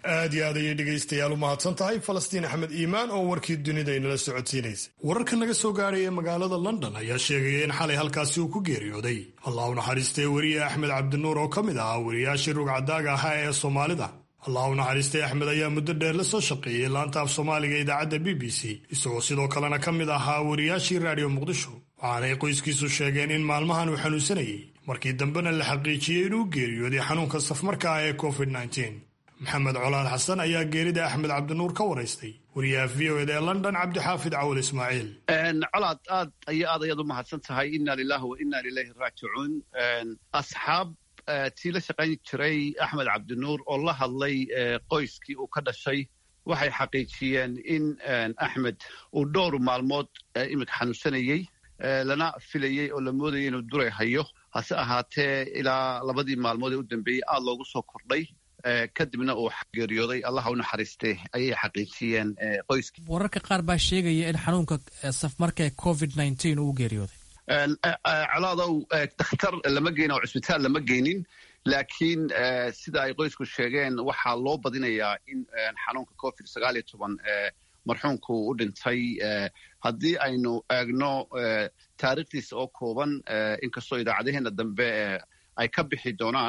aad iyo aad ayay dhegaystayaal u mahadsan tahay falastiin axmed iimaan oo warkii dunida inala socodsiinaysa wararka naga soo gaaraya magaalada london ayaa sheegaya in xalay halkaasi uu ku geeriyooday allah u naxariistay weriye axmed cabdinuur oo ka mid ahaa weriyaashii rugcadaaga ahaa ee soomaalida allah u naxariistay axmed ayaa muddo dheer la soo shaqeeyey laanta af soomaaliga idaacadda b b c isagoo sidoo kalena ka mid ahaa weriyaashii raadiyo muqdisho waxaanay qoyskiisu sheegeen in maalmahan uu xanuunsanayay markii dambena la xaqiijiyey inuu geeriyooday xanuunka safmarka ah ee covid maxamed colaad xasan ayaa geerida axmed cabdinuur ka waraystay wariyaha v o ed ee london cabdixaafid cawal ismaaciil colaad aad iyo aad ayaad u mahadsan tahay ina lilahi wa ina ilayhi raajicuun asxaab tii la shaqayn jiray axmed cabdinuur oo la hadlay qoyskii uu ka dhashay waxay xaqiijiyeen in axmed uu dhowr maalmood iminka xanuunsanayey lana filayey oo la moodayay inuu duray hayo hase ahaatee ilaa labadii maalmood ee u dambeeyey aad loogu soo kordhay kadibna uu geeriyooday allaha u naxariiste ayay xaqiijiyeen qoyskii wararka qaar baa sheegaya in xanuunka safmarka covid nneteen uu geeriyooday colaadow dakhtar lama geynin oo cusbitaal lama geynin laakiin sida ay qoysku sheegeen waxaa loo badinayaa in xanuunka covid sagaal iyo toban marxuumku u dhintay haddii aynu eegno taariikhdiisa oo kooban inkastoo idaacadaheena dambe ay ka bixi doonaan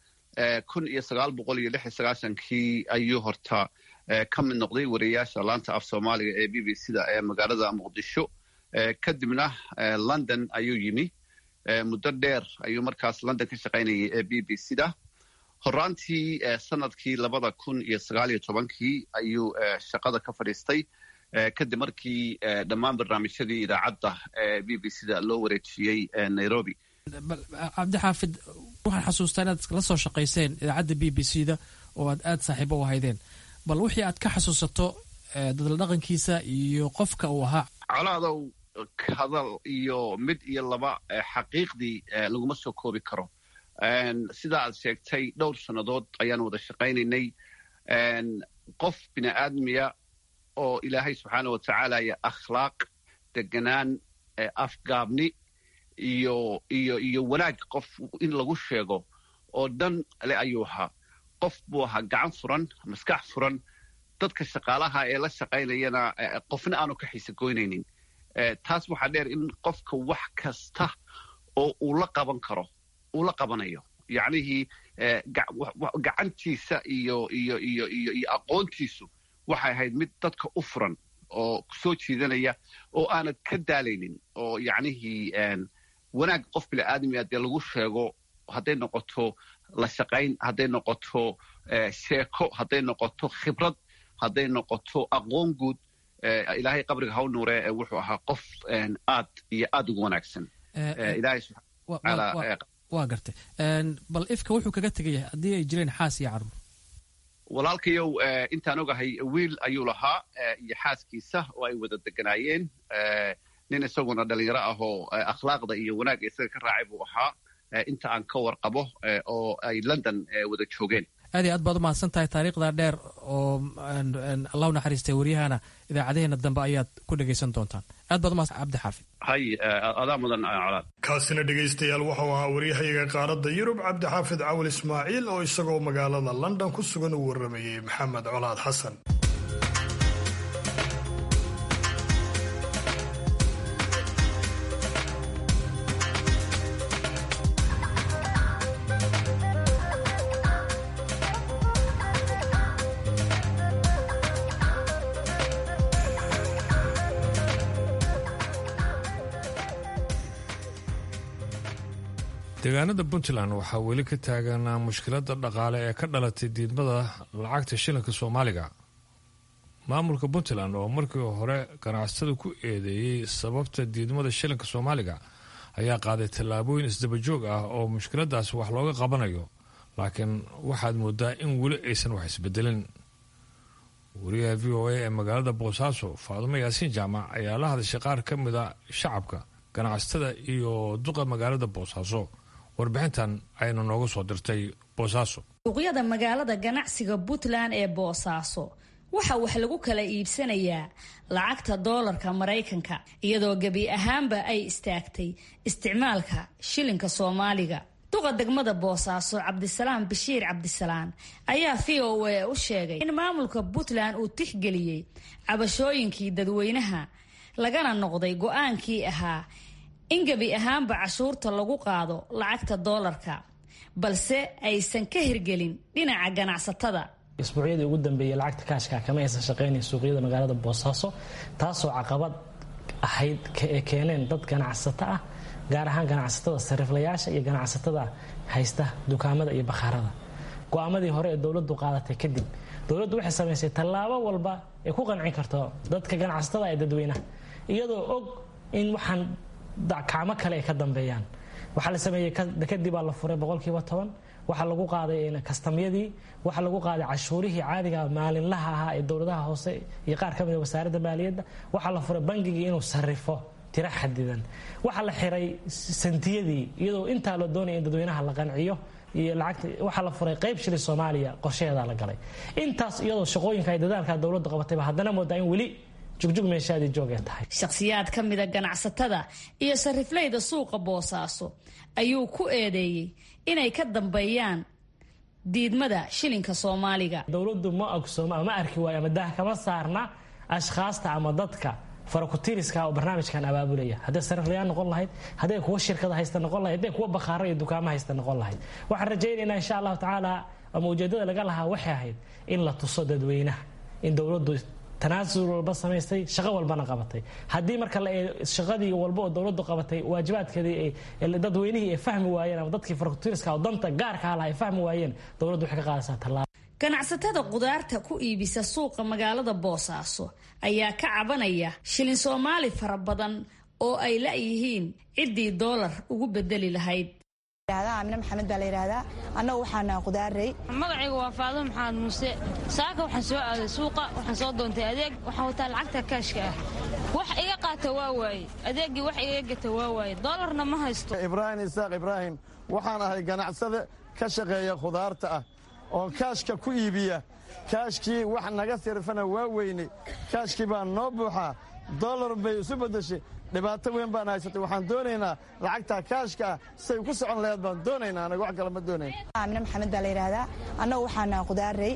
kun iyo sagaal boqol iyo lix iyo sagaashankii ayuu horta ka mid noqday wariyayaasha laanta af soomaaliga ee b b c da ee magaalada muqdisho kadibna london ayuu yimi muddo dheer ayuu markaas london ka shaqaynayay ee b b c da horaantii sanadkii labada kun iyo sagaal iyo tobankii ayuu shaqada ka fadhiistay kadib markii dhammaan barnaamijyadii idaacadda ee b b c da loo wareejiyey nairobi cabdixaafid waxaan xasuustaa inaad la soo shaqayseen idaacadda b b c da oo aad aada saaxiibo u ahaydeen bal wixii aad ka xasuusato dadla dhaqankiisa iyo qofka uu ahaa colaadow hadal iyo mid iyo laba xaqiiqdii laguma soo koobi karo sida aad sheegtay dhowr sannadood ayaan wada shaqaynaynay qof bini aadmiya oo ilaahay subxaana wa tacaala iyo akhlaaq deganaan afgaabni iyo iyo iyo wanaag qof in lagu sheego oo dhan le ayuu ahaa qof buu ahaa gacan furan maskax furan dadka shaqaalaha ee la shaqaynayana qofna aanu ka xiisa goynaynin taas waxaa dheer in qofka wax kasta oo uu la qaban karo uu la qabanayo yacnihii gacantiisa iyo iyo iyo iyo iyo aqoontiisu waxay ahayd mid dadka u furan oo soo jiidanaya oo aanad ka daalaynin oo yacnihii wanaag qof bini aadamia dee lagu sheego hadday noqoto la shaqayn hadday noqoto sheeko hadday noqoto khibrad hadday noqoto aqoon guud ilaahay qabriga haw nuure wuxuu ahaa qof aad iyo aad ugu wanaagsan ilaahay subxaana waa gartay bal ifka wuxuu kaga tegaya haddii ay jireen xaas iyo caruur walaalkayow intaan ogahay wiil ayuu lahaa iyo xaaskiisa oo ay wada deganaayeen nin isaguna dhalinyaro ah oo akhlaaqda iyo wanaagga isaga ka raacay buu ahaa inta aan ka warqabo oo ay london wada joogeen aad iyo aad baad u mahadsan tahay taariikhda dheer oo allahu naxariistay waryahana idaacadaheena dambe ayaad ku dhegaysan doontaan aad baad umahadsan cabdi xaafid hay adaa mudan colaad kaasina dhegaystayaal wuxuu ahaa waryahayaga qaaradda yurub cabdixaafid cawal ismaaciil oo isagoo magaalada london ku sugan uu warramayey maxamed colaad xasan deegaanada puntland waxaa weli ka taaganaa mushkiladda dhaqaale ee ka dhalatay diidmada lacagta shilinka soomaaliga maamulka puntland oo markii hore ganacsatada ku eedeeyey sababta diidmada shilinka soomaaliga ayaa qaaday tallaabooyin isdabajoog ah oo mushkiladaas wax looga qabanayo laakiin waxaad moodaa in weli aysan wax isbedelin wariyaha v o a ee magaalada boosaaso faadumo yaasiin jaamac ayaa la hadashay qaar ka mida shacabka ganacsatada iyo duqa magaalada boosaaso warbixintan aynu noogu soo dirtay boosaaso suuqyada magaalada ganacsiga puntland ee boosaaso waxa wax lagu kala iibsanayaa lacagta doolarka maraykanka iyadoo gebi ahaanba ay istaagtay isticmaalka shilinka soomaaliga duqa degmada boosaaso cabdisalaam bashiir cabdisalaan ayaa v o a u sheegay in maamulka puntland uu tixgeliyey cabashooyinkii dadweynaha lagana noqday go-aankii ahaa in gebi ahaanba cashuurta lagu qaado lacagta doolarka balse aysan ka hirgelin dhinaca ganacsatada isbuucyadii ugu dambeeyey lacagta kaashka kama aysan shaqaynayn suuqyada magaalada boosaaso taasoo caqabad ahayd ee keeneen dad ganacsato ah gaar ahaan ganacsatada sariiflayaasha iyo ganacsatada haysta dukaamada iyo bakhaarada go-aamadii hore ee dowladdu qaadatay kadib dowladdu waxay samaysay tallaabo walba ee ku qancin karto dadka ganacsatada ee dadweynaha iyadoo og in waxaan kacmo kale ay ka dambeeyaan waxaa la sameeyey kadib baa la furay boqolkiiba toban waxaa lagu qaaday kastamyadii waxaa lagu qaaday cashuurihii caadiga maalinlaha ahaa ee dowladaha hoose iyo qaar ka mida wasaaradda maaliyadda waxaa la furay bangigii inuu sarifo tiro xadidan waxaa la xiray santiyadii iyadoo intaa la doonaya in dadweynaha la qanciyo iyo lacagta waxaa la furay qayb shili soomaaliya qorshaheedaa la galay intaas iyadoo shaqooyinka ay dadaalka dowladda qabatayba haddana moodaa in weli jugjug meeshaadii joogee tahay shakhsiyaad ka mida ganacsatada iyo sarifleyda suuqa boosaaso ayuu ku eedeeyey inay ka dambeeyaan diidmada shilinka soomaaliga dowladdu ma ogsooma ama arki waayo ama daah kama saarna ashkhaasta ama dadka farakutiriska oo barnaamijkan abaabulaya hadday sariflayaan noqon lahayd hadday kuwa shirkada haysta noqon lahayd hadday kuwa bakhaaro iyo dukaamo haysta noqon lahayd waxaan rajaynaynaa insha allahu tacaala ama ujeedada laga lahaa waxay ahayd in la tuso dadweynaha in dowladdu tanaasul walba samaystay shaqo walbana qabatay haddii marka shaqadii walba oo dowladdu qabatay waajibaadkeedii dadweynihii ay fahmi waayeen ama dadkii farakutiriska oo danta gaarka laha ay fahmi waayeen dowladdu waxay ka qaadaysaa tallaabo ganacsatada qudaarta ku iibisa suuqa magaalada boosaaso ayaa ka cabanaya shilin soomaali fara badan oo ay la-yihiin ciddii doolar ugu bedeli lahayd amine maxamed baa la yidhaahdaa annagu waxaana qudaarey magacayga waa faado maxamed muuse saaka waxaan soo aaday suuqa waxaan soo doontay adeeg waxaan wataa lacagta kaashka ah wax iga qaata waa waaye adeeggii wax iga gata waa waaye doolarna ma haysto ibraahim isaaq ibraahim waxaan ahay ganacsade ka shaqeeya khudaarta ah oo kaashka ku iibiya kaashkii wax naga sirfana waa weyne kaashkii baa noo buuxaa dolar bay isu beddeshay dhibaato weyn baan haysatay waxaan doonaynaa lacagtaa kaashka ah say ku socon laheed baan doonaynaa anaga wax kale ma doonayn amine maxamed baa la yidhaahdaa annagu waxaana qudaarey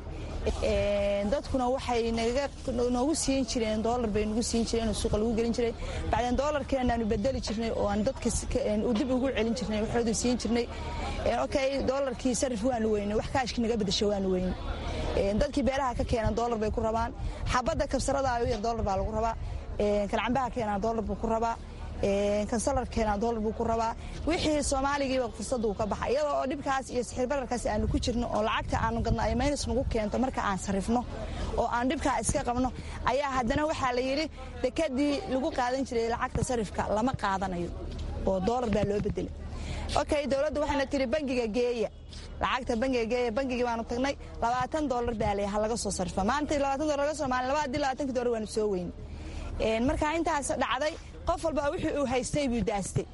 dadkuna waxay noogu siin jireen doolar bay nagu siin jireen oo suuqa lagu gelin jiray bacdeen doolarkeenaanu bedeli jirnay oo aan dadka dib ugu celin jirnay waxoodu siin jirnay okay doolarkii sarif waanu weynay wax kaashkii naga bedesha waanu weynay dadkii beeraha ka keenan doolar bay ku rabaan xabadda kabsarada u yar doolar baa lagu rabaa kalcambaha keenaa doolar buu ku rabaa kansalar keenaa doolar buu ku rabaa wixii soomaaligiiba fursaduu ka baxa iyadoo oo dhibkaas iyo sixir bararkaas aanu ku jirno oo lacagta aanu gadno ay maynus nagu keento marka aan sarifno oo aan dhibkaa iska qabno ayaa haddana waxaa la yidhi dekadii lagu qaadan jiray lacagta sarifka lama qaadanayo oo doolar baa loo bedelay okay dowladda waxayna tiri bangiga geeya lacagta bangiga geeya bangigii baanu tagnay labaatan doolar baa leh ha laga soo sarfa maanta labaatan doolar laga soo maalin laba haddii labaatanki doolar waanu soo weyn markaa intaas dhacday qof walba wixii uu haystay buu daastay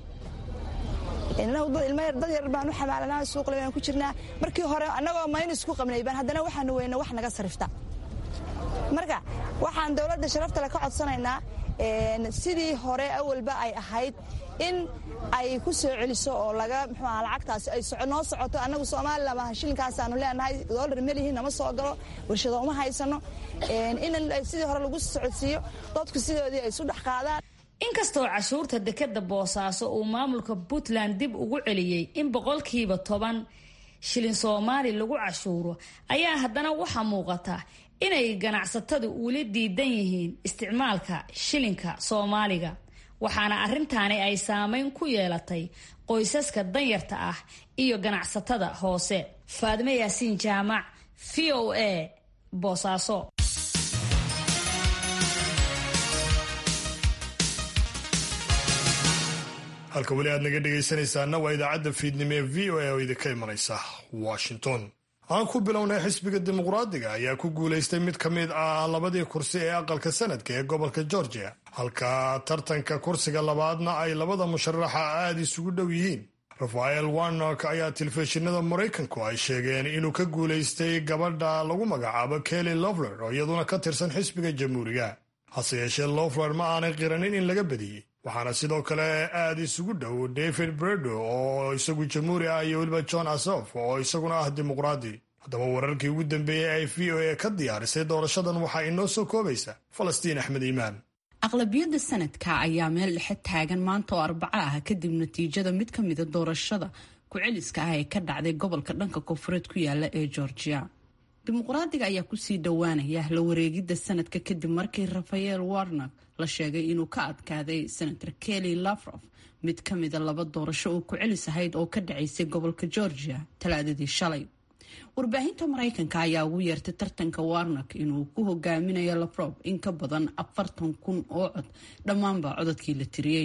dad yar baan u xamaalanaa suuqle baan ku jirnaa markii hore annagoo maynus ku qabnay baan haddana waxaanu weyna wax naga sarifta marka waxaan dowladda sharaftale ka codsanaynaa sidii hore awalba ay ahayd in ay ku soo celiso oo laga mxuaha lacagtaasi ay noo socoto annagu somalilan maaha shilinkaasaan leenahay doolar melihiin nama soo galo warshado uma haysano in sidii hore lagu socodsiiyo dadku sidoodii ay isu dhex qaadaan inkastoo cashuurta dekeda boosaaso uu maamulka puntland dib ugu celiyey in boqolkiiba toban shilin soomaali lagu cashuuro ayaa haddana waxaa muuqata inay ganacsatadu weli diidan yihiin isticmaalka shilinka soomaaliga waxaana arrintaani ay saameyn ku yeelatay qoysaska danyarta ah iyo ganacsatada hoose faadme yaasiin jaamac v o a boosaaso halka weli aad naga dhegaysanaysaana waa idaacadda fiidnimo ee v o a oo idinka imanaysa washington aan ku bilownay xisbiga dimuqraadiga ayaa ku guulaystay mid ka mid ah labadii kursi ee aqalka sanadka ee gobolka georgia halka tartanka kursiga labaadna ay labada musharaxa aada isugu dhow yihiin rafael warnok ayaa telefishinada maraykanku ay sheegeen inuu ka guulaystay gabadha lagu magacaabo kelly lofler oo iyaduna ka tirsan xisbiga jamhuuriga hase yeeshee lofler ma aanay qiranin in laga badiyey waxaana sidoo kale aada isugu dhow david bredo oo isagu jamhuuri ah iyo weliba john asof oo isaguna ah dimuqraadi haddaba wararkii ugu dambeeyey ay v o a ka diyaarisay doorashadan waxaa inoo soo koobaysa falastiin axmed iimaan aqlabiyadda sanadka ayaa meel dhexe taagan maanta oo arbaco ah kadib natiijada mid ka mida doorashada ku-celiska ah ee ka dhacday gobolka dhanka koonfureed ku yaala ee georgia dimuqraadiga ayaa kusii dhowaanaya la wareegidda sanadka kadib markii rafael warnak la sheegay inuu ka adkaaday senator kelly lafrof mid ka mida laba doorasho oo ku-celis ahayd oo ka dhacaysay gobolka georgia talaadadii shalay warbaahinta maraykanka ayaa ugu yeertay tartanka warnak inuu ku hogaaminayo lafrof in ka badan afartan kun oo cod dhammaanba codadkii la tiriyey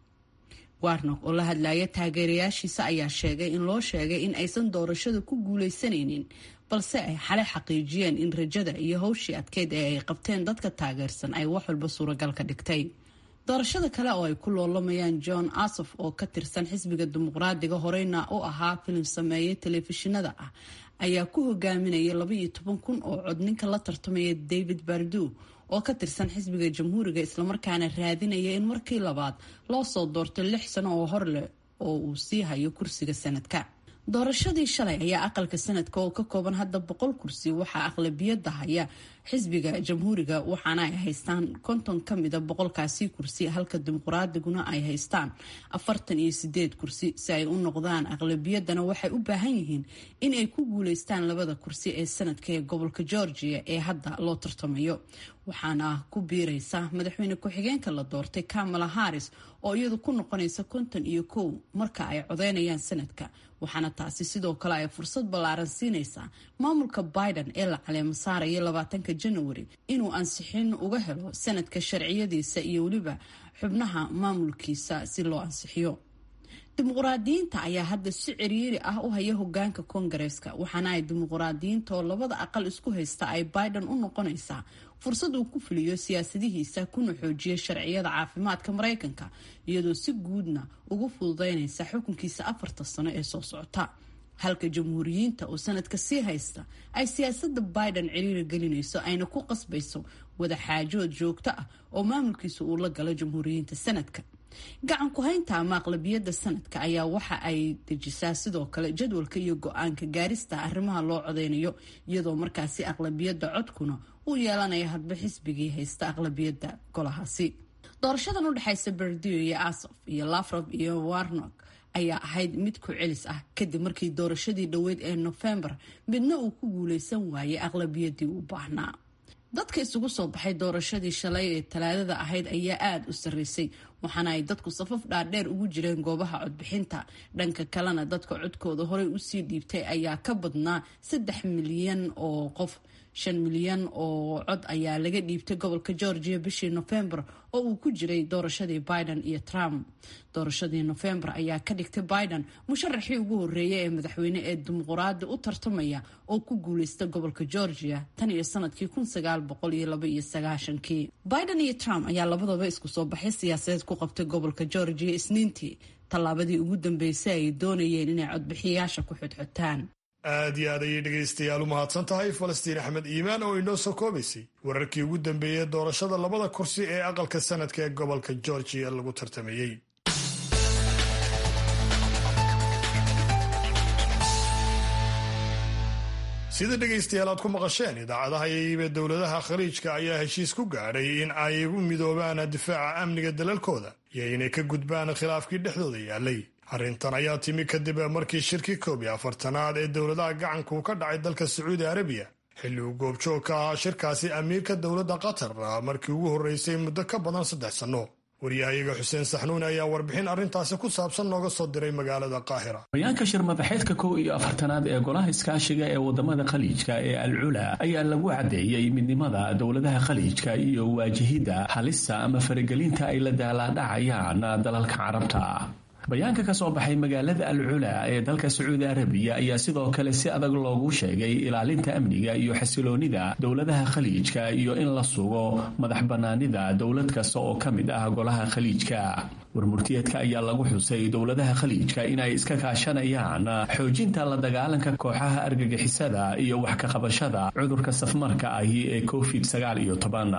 warnak oo la hadlaya taageerayaashiisa ayaa sheegay in loo sheegay in aysan doorashada ku guuleysanaynin balse ay xalay xaqiijiyeen in rajada iyo howshii adkeyd ee ay qabteen dadka taageersan ay wax walba suuragal ka dhigtay doorashada kale oo ay ku loolamayaan john asof oo ka tirsan xisbiga dimuqraadiga horeyna u ahaa filim sameeye telefishinada ah ayaa ku hogaaminaya labaiyo toban kun oo cod ninka la tartamaya david bardu oo ka tirsan xisbiga jamhuuriga islamarkaana raadinaya in markii labaad loo soo doorto lix sano oo hor leh oo uu sii hayo kursiga sanadka doorashadii shalay ayaa aqalka sanadka oo ka kooban hadda boqol kursi waxaa aqlabiyada haya xisbiga jamhuuriga waxaana ay haystaan konton ka mida boqolkaasi kursi halka dimuqraadiguna ay haystaan afartan iyo sideed kursi si ay u noqdaan aqlabiyadana waxay u baahan yihiin in ay ku guuleystaan labada kursi ee sanadka ee gobolka georgia ee hadda loo tartamayo waxaana ku biireysa madaxweyne ku-xigeenka la doortay kamala harris oo iyadu ku noqonaysa konton iyo kow marka ay codeynayaan sanadka waxaana taasi sidoo kale ay fursad ballaaran siinaysaa maamulka biden ee la caleemo saaraya labaatanka january inuu ansixin uga helo sanadka sharciyadiisa iyo weliba xubnaha maamulkiisa si loo ansixiyo dimuqraadiyiinta ayaa hadda si ciriiri ah u haya hogaanka koongareeska waxaana ay dimuqraadiyiinta oo labada aqal isku haysta ay biden u noqonaysaa fursad uu ku fuliyo siyaasadihiisa kuna xoojiya sharciyada caafimaadka maraykanka iyadoo si guudna ugu fududeynaysa xukunkiisa afarta sano ee soo socota halka jamhuuriyiinta oo sanadka sii haysta ay siyaasada biden ciriiri gelinayso ayna ku qasbayso wadaxaajood joogto ah oo maamulkiisa uu la galo jamhuuriyiinta sanadka gacan ku-haynta ama aqlabiyadda sanadka ayaa waxa ay dejisaa sidoo kale jadwalka iyo go-aanka gaarista arrimaha loo codeynayo iyadoo markaasi aqlabiyadda codkuna uu yeelanaya hadba xisbigii haysta aqlabiyadda golahaasi doorashadan udhexaysa berdio iyo asof iyo lafrob iyo warnok ayaa ahayd mid ku celis ah kadib markii doorashadii dhoweyd ee nofembar midna uu ku guuleysan waayay aqlabiyadii u baahnaa dadka isugu soo baxay doorashadii shalay ee talaadada ahayd ayaa aada u sarreysay waxaana ay dadku safaf dhaadheer ugu jireen goobaha codbixinta dhanka kalena dadka codkooda horey usii dhiibtay ayaa ka badnaa saddex milyan oo qof shan milyan oo cod ayaa laga dhiibtay gobolka georgia bishii nofembar oo uu ku jiray doorashadii biden iyo trump doorashadii nofembar ayaa ka dhigtay biden musharaxii ugu horeeya ee madaxweyne ee dimuqraadi u tartamaya oo ku guuleysta gobolka georgia tan iyo sanadkii kii biden iyo trump ayaa labadaba isku soo baxay siyaasadeed ku qabtay gobolka georgia isniintii tallaabadii ugu dambeysay ay doonayeen inay codbixiyayaasha ku xodxotaan aad iyo aad ayay dhegaystayaal u mahadsan tahay falastiin axmed iimaan oo inoo soo koobaysay wararkii ugu dambeeyey doorashada labada kursi ee aqalka sanadka ee gobolka georgia lagu tartamayey sida dhegaystayaal aad ku maqasheen idaacadaha iibe dowladaha khaliijka ayaa heshiis ku gaadhay in ay u midoobaan difaaca amniga dalalkooda iyo inay ka gudbaan khilaafkii dhexdooda yaalay arrintan ayaa timi kadib markii shirkii koob iyo afartanaad ee dowladaha gacanku ka dhacay dalka sacuudi arabiya xilli uu goobjoog ka ahaa shirkaasi amiirka dowladda qatar markii ugu horreysay muddo ka badan saddex sanno waryahayaga xuseen saxnuuni ayaa warbixin arrintaasi ku saabsan nooga soo diray magaalada qaahira hoyaanka shir madaxeedka kow iyo afartanaad ee golaha iskaashiga ee wadamada khaliijka ee alcula ayaa lagu caddeeyey midnimada dowladaha khaliijka iyo waajihidda halista ama faragelinta ay la daalaadhacayaan dalalka carabta bayaanka ka soo baxay magaalada alcula ee dalka sacuudi arabiya ayaa sidoo kale si adag loogu sheegay ilaalinta amniga iyo xasiloonida dowladaha khaliijka iyo in la sugo madax bannaanida dowlad kasta oo ka mid ah golaha khaliijka warmurtiyeedka ayaa lagu xusay dowladaha khaliijka inay iska kaashanayaan xoojinta la dagaalanka kooxaha argagixisada iyo wax ka qabashada cudurka safmarka ahi ee covid sagaal iyo toban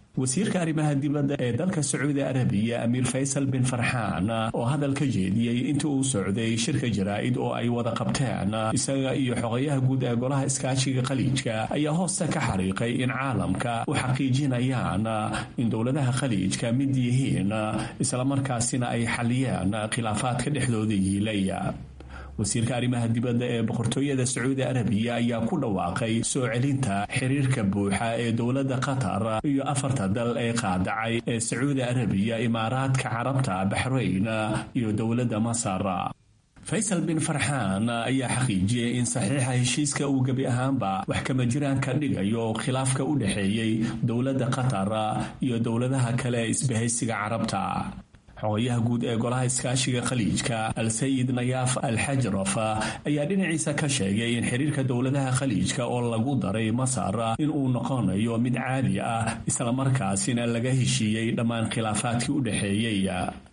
wasiirka arrimaha dibadda ee dalka sacuudi arabiya amiir faysal bin farxaan oo hadal ka jeediyey intii uu socday shirka jaraa'id oo ay wada qabteen isaga iyo xogayaha guud ee golaha iskaashiga khaliijka ayaa hoosta ka xariiqay in caalamka u xaqiijinayaan in dowladaha khaliijka mid yihiin islamarkaasina ay xaliyeen khilaafaadka dhexdooda yiilaya wasiirka arrimaha dibadda ee boqortooyada sacuudi arabiya ayaa ku dhawaaqay soo celinta xiriirka buuxa ee dowladda qatar iyo afarta dal ee qaadacay ee sacuudi arabiya imaaraadka carabta baxrayn iyo dowladda masar faysal bin farxaan ayaa xaqiijiyey in saxiixa heshiiska uu gebi ahaanba wax kama jiraan ka dhigayo khilaafka u dhexeeyey dowladda qatar iyo dowladaha kale ee isbahaysiga carabta xogayaha guud ee golaha iskaashiga khaliijka al-sayid nayaaf al-xajraf ayaa dhinaciisa ka sheegay in xiriirka dowladaha khaliijka oo lagu daray masar in uu noqonayo mid caadi ah islamarkaasina laga heshiiyey dhammaan khilaafaadkii u dhexeeyey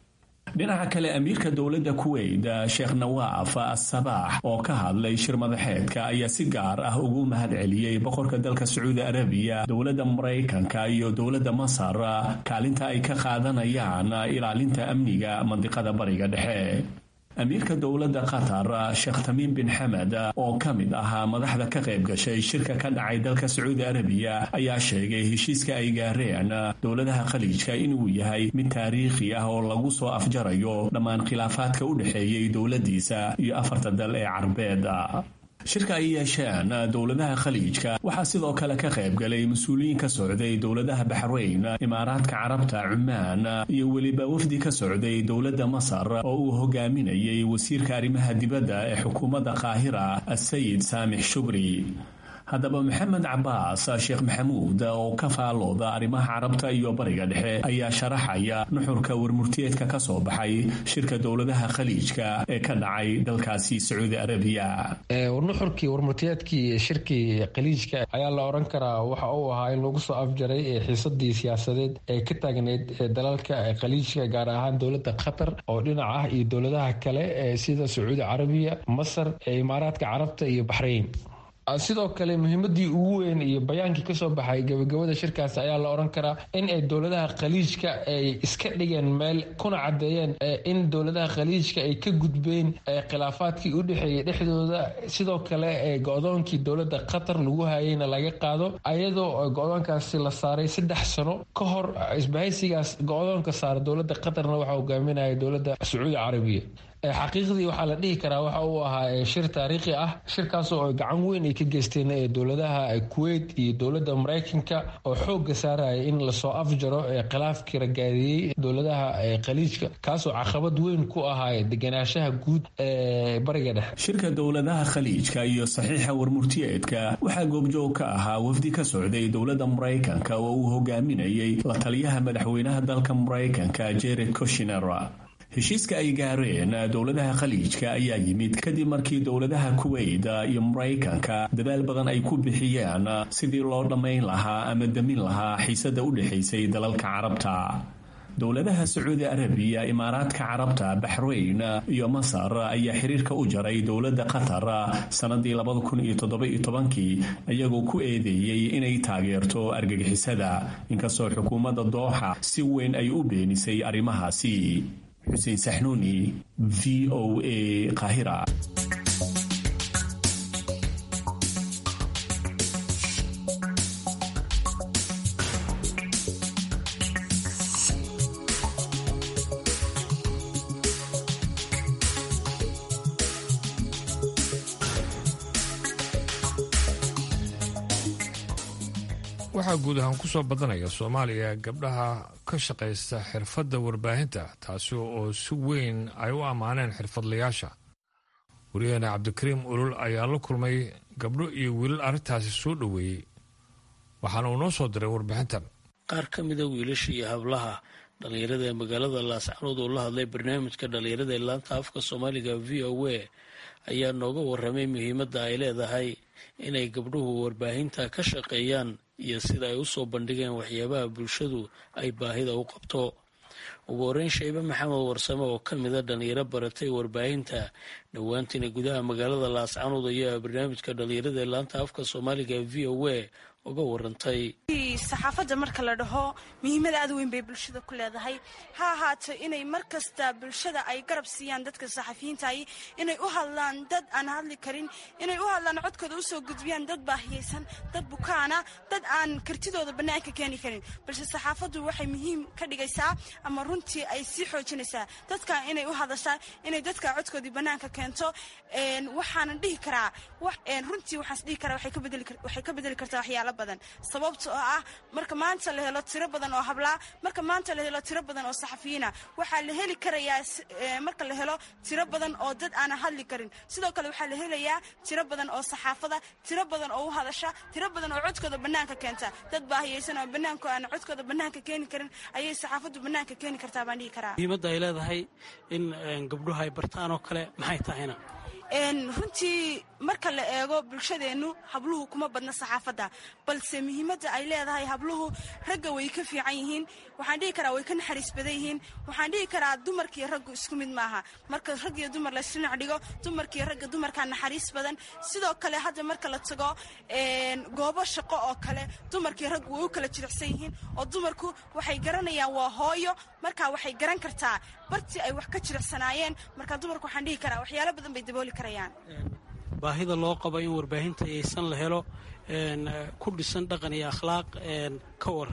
dhinaca kale amiirka dowladda kuweyt sheekh nawaaf asabaax oo ka hadlay shir madaxeedka ayaa si gaar ah ugu mahad celiyey boqorka dalka sacuudi arabiya dowladda maraykanka iyo dowladda masar kaalinta ay ka qaadanayaan ilaalinta amniga mandiqada bariga dhexe amiirka dowladda qatar sheekh tamiim bin xamed oo ka mid ahaa madaxda ka qayb gashay shirka ka dhacay dalka sacuudi arabiya ayaa sheegay heshiiska ay gaareen dowladaha khaliijka inuu yahay mid taariikhi ah oo lagu soo afjarayo dhammaan khilaafaadka u dhexeeyey dowladdiisa iyo afarta dal ee carbeed shirka ay yeesheen dowladaha khaliijka waxaa sidoo kale ka qayb galay mas-uuliyiin ka socday dowladaha baxrayn imaaraadka carabta cumaan iyo weliba wafdi ka socday dowladda masar oo uu hogaaminayay wasiirka arrimaha dibadda ee xukuumadda qaahira asayid saamix shubri haddaba maxamed cabaas sheekh maxamuud oo ka faalooda arrimaha carabta iyo bariga dhexe ayaa sharaxaya nuxurka warmurtiyeedka ka soo baxay shirka dowladaha khaliijka ee ka dhacay dalkaasi sacuudi arabiya nuxurkii warmurtiyeedkii shirkii khaliijka ayaa la odhan karaa waxa uu ahaa in lagu soo afjaray xiisadii siyaasadeed ee ka taagneyd dalalka khaliijka gaar ahaan dowladda qatar oo dhinac ah iyo dowladaha kale sida sacuudi carabiya masar imaaraadka carabta iyo baxrayn sidoo kale muhiimadii ugu weyn iyo bayaankii kasoo baxay gabagabada shirkaasi ayaa la odhan karaa in ay dowladaha khaliijka ay iska dhigeen meel kuna cadeeyeen in dowladaha khaliijka ay ka gudbeen khilaafaadkii u dhexeeyay dhexdooda sidoo kale go-doonkii dowlada qatar lagu hayeyna laga qaado ayadoo go-doonkaasi la saaray saddex sano ka hor isbahaysigaas go-doonka saara dowlada qatarna waxaa hogaaminaya dowlada sacuudi carabiya xaqiiqdii waxaa la dhihi karaa waxa uu ahaa shir taariikhi ah shirkaasoo ay gacan weyn ay ka geysteen dowladaha kuweyt iyo dowladda maraykanka oo xooga saaraya in lasoo afjaro khilaafkii ragaadiyey dowladaha khaliijka kaasoo caqabad weyn ku ahaa deganaanshaha guud ee bariga dhexe shirka dowladaha khaliijka iyo saxiixa warmurtiyeedka waxaa goobjoog ka ahaa wafdi ka socday dowladda maraykanka oo uu hogaaminayay la taliyaha madaxweynaha dalka maraykanka jared koshiner heshiiska ay gaareen dowladaha khaliijka ayaa yimid kadib markii dowladaha kuweyt iyo maraykanka dadaal badan ay ku bixiyeen sidii loo dhammayn lahaa ama damin lahaa xiisada u dhexaysay dalalka carabta dowladaha sacuudi arabiya imaaraadka carabta baxrayn iyo masar ayaa xiriirka u jaray dowladda qatar sannadii kii iyagoo ku eedeeyey inay taageerto argagixisada inkastoo xukuumadda dooxa si weyn ay u beenisay arrimahaasi xuseen saxnuuni v o a qahira waxaa guud ahaan ku soo badanaya soomaaliya gabdhaha ka shaqaysta xirfadda warbaahinta taasi oo si weyn ay u ammaaneen xirfadlayaasha wariyaheena cabdikariim ulul ayaa la kulmay gabdho iyo wiilal arrintaasi soo dhoweeyey waxaana uu noo soo diray warbixintan qaar ka mida wiilasha iyo hablaha dhallinyarada ee magaalada laascanood oo la hadlay barnaamijka dhallinyarada ee laanta afka soomaaliga v o a ayaa nooga waramay muhiimadda ay leedahay inay gabdhuhu warbaahinta ka shaqeeyaan iyo sida ay usoo bandhigeen waxyaabaha bulshadu ay baahida u qabto ugu horeyn shaybe maxamed warsame oo ka mida dhalinyaro baratay warbaahinta dhowaantiina gudaha magaalada laascanood ayaa barnaamijka dhalinyarada ee laanta afka soomaaliga v o a uga warantay saxaafadda marka la dhaho muhiimada aad weyn bay bulshada ku leedahay ha ahaato inay mar kasta bulshada ay garab siiyaan dadka saxafiyiintahi inay u hadlaan dad aan hadli karin inay u hadlaan codkooda usoo gudbiyaan dad baahiyeysan dad bukaana dad aan kartidooda bannaanka keeni karin balse saxaafaddu waxay muhiim ka dhigaysaa ama runtii ay sii xoojinaysaa dadka inay u hadashaa inay dadka codkoodii bannaanka keento waxaanan dhihi karaa runtii waxaas dhihi karaa waxay ka bedeli kartaa waxyaalo badan sababta oo ah marka maanta la helo tiro badan oo hablaa marka maanta la helo tiro badan oo saxafiyiina waxaa la heli karayaa marka la helo tiro badan oo dad aanan hadli karin sidoo kale waxaa la helayaa tiro badan oo saxaafada tiro badan oo u hadasha tiro badan oo codkooda bannaanka keenta dad baahiyeysan oo bannaanku aan codkooda bannaanka keeni karin ayay saxaafaddu bannaanka keeni kartaa baan dhihi karaa muhiimadda ay leedahay in gabdhuhu ay bartaan oo kale maxay tahayna runtii marka la eego bulshadeennu habluhu kuma badna saxaafadda balse muhiimadda ay leedahay habluhu ragga way ka fiican yihiin waxaan dhihi karaa way ka naxariis badan yihiin waxaan dhihi karaa dumarkiiyo raggu isku mid maaha marka rag iyo dumar laysdhinac dhigo dumarkiiyo ragga dumarkaa naxariis badan sidoo kale hadda marka la tago goobo shaqo oo kale dumarkiiyo raggu way u kala jiricsan yihiin oo dumarku waxay garanayaan waa hooyo markaa waxay garan kartaa bartii ay wax ka jiricsanaayeen markaa dumarku waxaan dhihi karaa waxyaalo badan bay dabooli karayaan baahida loo qabo in warbaahinta yaysan la helo ku dhisan dhaqan iyo akhlaaq ka war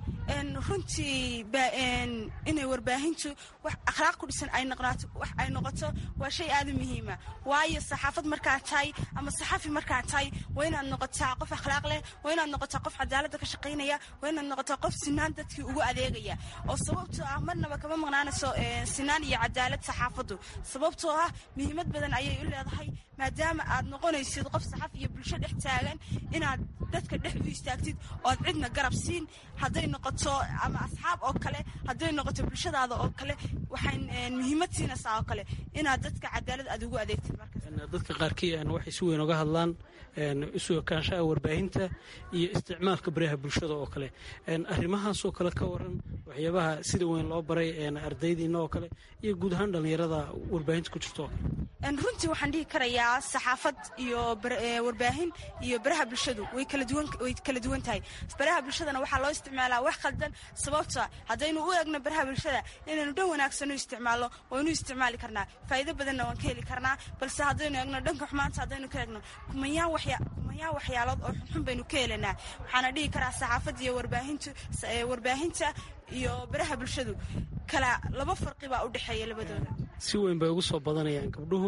runtii inay warbaahintu wax akhlaaq ku dhisan ay noqnaato wax ay noqoto waa shay aad u muhiima waayo saxaafad markaa tahay ama saxafi markaa tahay waa inaad noqotaa qof akhlaaq leh waa inaad noqotaa qof cadaaladda ka shaqaynaya waa inaad noqotaa qof sinaan dadkii ugu adeegaya oo sababtoo ah marnaba kama maqnaanayso sinaan iyo cadaalad saxaafaddu sababtoo ah muhiimad badan ayay u leedahay maadaama aad noqonaysid qof saxaf iyo bulsho dhex taagan inaad dadka dhex u istaagtid ood cidna garab siin hadday noqoto ama asxaab oo kale hadday noqoto bulshadaada oo kale waxay muhiimad siinaysaa oo kale inaad dadka cadaalad aad ugu adeegtid dadka qaarkii waxay si weyn oga hadlaan isu ekaanshaha warbaahinta iyo isticmaalka baraha bulshada oo kale arrimahaasoo kale ka waran waxyaabaha sida weyn loo baray ardaydiina oo kale iyo guud ahaan dhallinyarada warbaahinta ku jirto oo kale runtii waxaan dhihi karayaa saxaafad iyo warbaahin iyo baraha bulshadu way kala duwan tahay baraha bulshadana waxaa loo isticmaalaa wax khaldan sababta haddaynu u eegno baraha bulshada inaynu dhan wanaagsan u isticmaalno waynu isticmaali karnaa faa'iido badanna waan ka heli karnaa balse haddaynu eegno dhanka xumaanta haddaynu ka eegno kumayaan waxyaalood oo xunxun baynu ka helanaa waxaana dhihi karaa saxaafadda iyo warbaahinta iyo baraha bulshadu kala laba farqi baa u dhexeeya labadooda si weyn bay ugu soo badanayaan gabdhuhu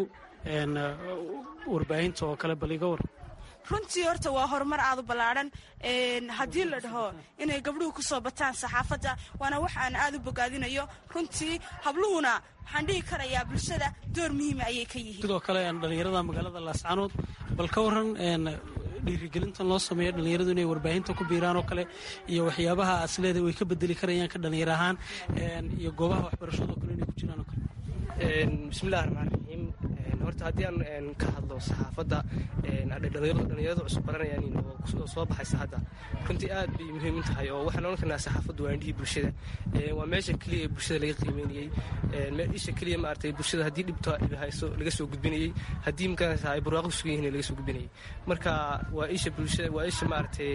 warbaahinta oo kale bal iga war runtii horta waa horumar aad u ballaadhan haddii la dhaho inay gabdhuhu ku soo bataan saxaafadda waana wax aan aad u bogaadinayo runtii habluhuna waxaan dhihi karayaa bulshada door muhiima ayay ka yihiin sidoo kale dhallinyarada magaalada laascanood bal ka waran dhiirigelintan loo sameeyo dhallinyaradu inay warbaahinta ku biiraan oo kale iyo waxyaabaha asleeda way ka bedeli karayaan ka dhallinyar ahaan iyo goobaha waxbarashadoo kale inay ku jiraan oo kale bismillahi raxmaan raxiim horta haddii aan ka hadlo saxaafadda dhallinyarada cusub baranayaan oo soo baxaysa hadda runtii aad bay muhiim u tahay oo waxaan ohan karnaa saxaafaddu waa indhihii bulshada waa meesha keliya ee bulshada laga qiimeynayey isha keliya maaragtay bulshada haddii dhibto hayso laga soo gudbinayey haddii makanaysa ay barwaaqo sugan yihiin laga soo gudbinayey marka waa isha bulshada waa isha maaragtay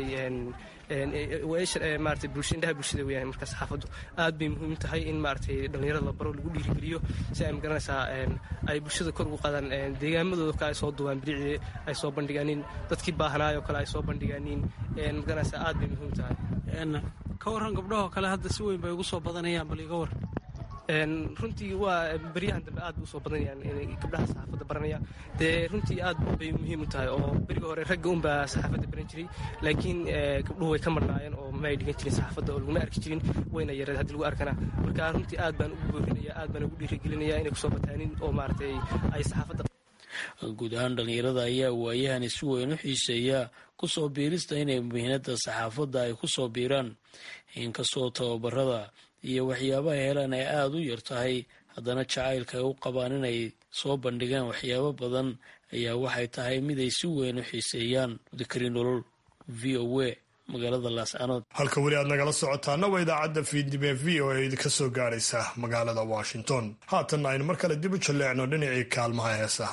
maarata bulsha indhaha bulshada weyaan marka saxaafaddu aad bay muhiim tahay in maaragtay dhallinyarada la baro lagu dhiirigeliyo si ay magaranaysaa ay bulshada kor ugu qaadaan deegaamadooda kale ay soo duwaan biricii ay soo bandhigaanin dadkii baahnaayoo kale ay soo bandhigaanin magaranaysaa aad bay muhiim tahay ka warran gabdhahoo kale hadda si weyn bay ugu soo badanayaan bal iga war runtii waa beryahan dambe aad bay usoo badanayaan gabdhaha saxaafadda baranaya dee runtii aad bay muhiim u tahay oo beriga hore ragga unbaa saxaafadda baran jiray laakiin gabdhuhu way ka marnaayeen oo ma ay dhigan jirin saxaafadda oo laguma arki jirin wayna yareed haddii lagu arkana marka runtii aad baan ugu boorinaya aad baan ugu dhiirigelinaya inay kusoo bataanin oo maaragtay ay saxaafadda guud ahaan dhallinyarada ayaa waayahani si weyn u xiiseeya kusoo biirista inay muhiinada saxaafadda ay kusoo biiraan inkastoo tababarada iyo waxyaabaha helaan ay aada u yar tahay haddana jacaylka ay u qabaan inay soo bandhigaan waxyaabo badan ayaa waxay tahay mid ay si weyn u xiiseeyaan dikri nolol v o a magaalada laascanood halka weli aad nagala socotaana waa idaacadda fiidnime v o a idinka soo gaadhaysa magaalada washington haatanna aynu mar kale dib u jalleecno dhinacii kaalmaha heesaha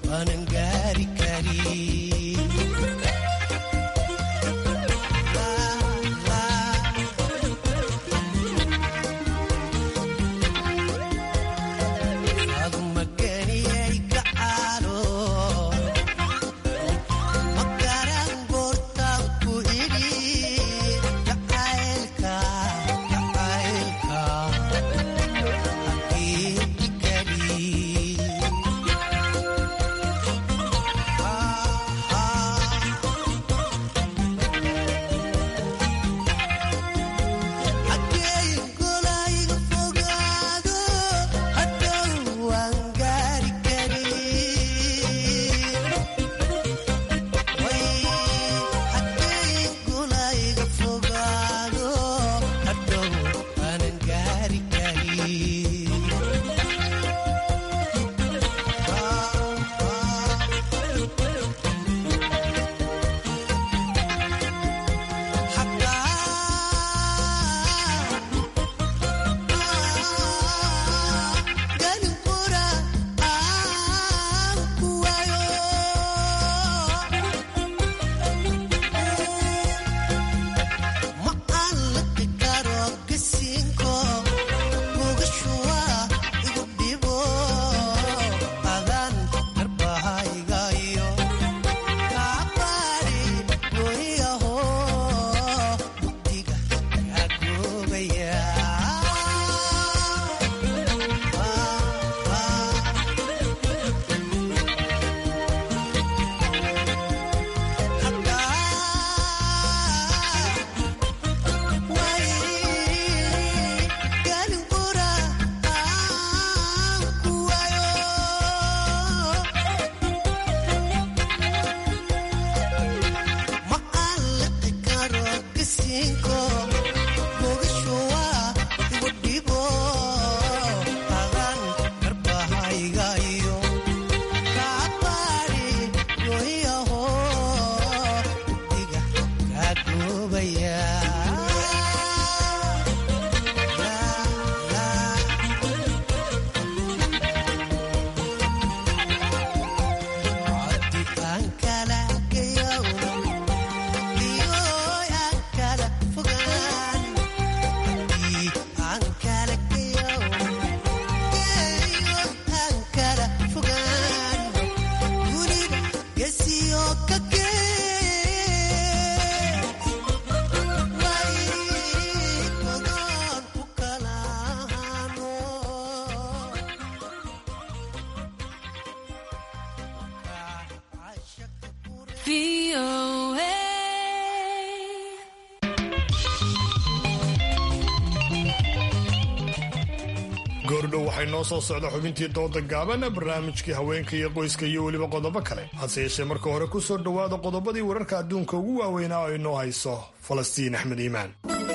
goordhow waxay noo soo socda xubintii dooda gaaban barnaamijkii haweenka iyo qoyska iyo weliba qodobo kale hase yeeshee marka hore ku soo dhowaada qodobadii wararka adduunka ugu waaweynaa oo inoo hayso falastiin axmed iimaan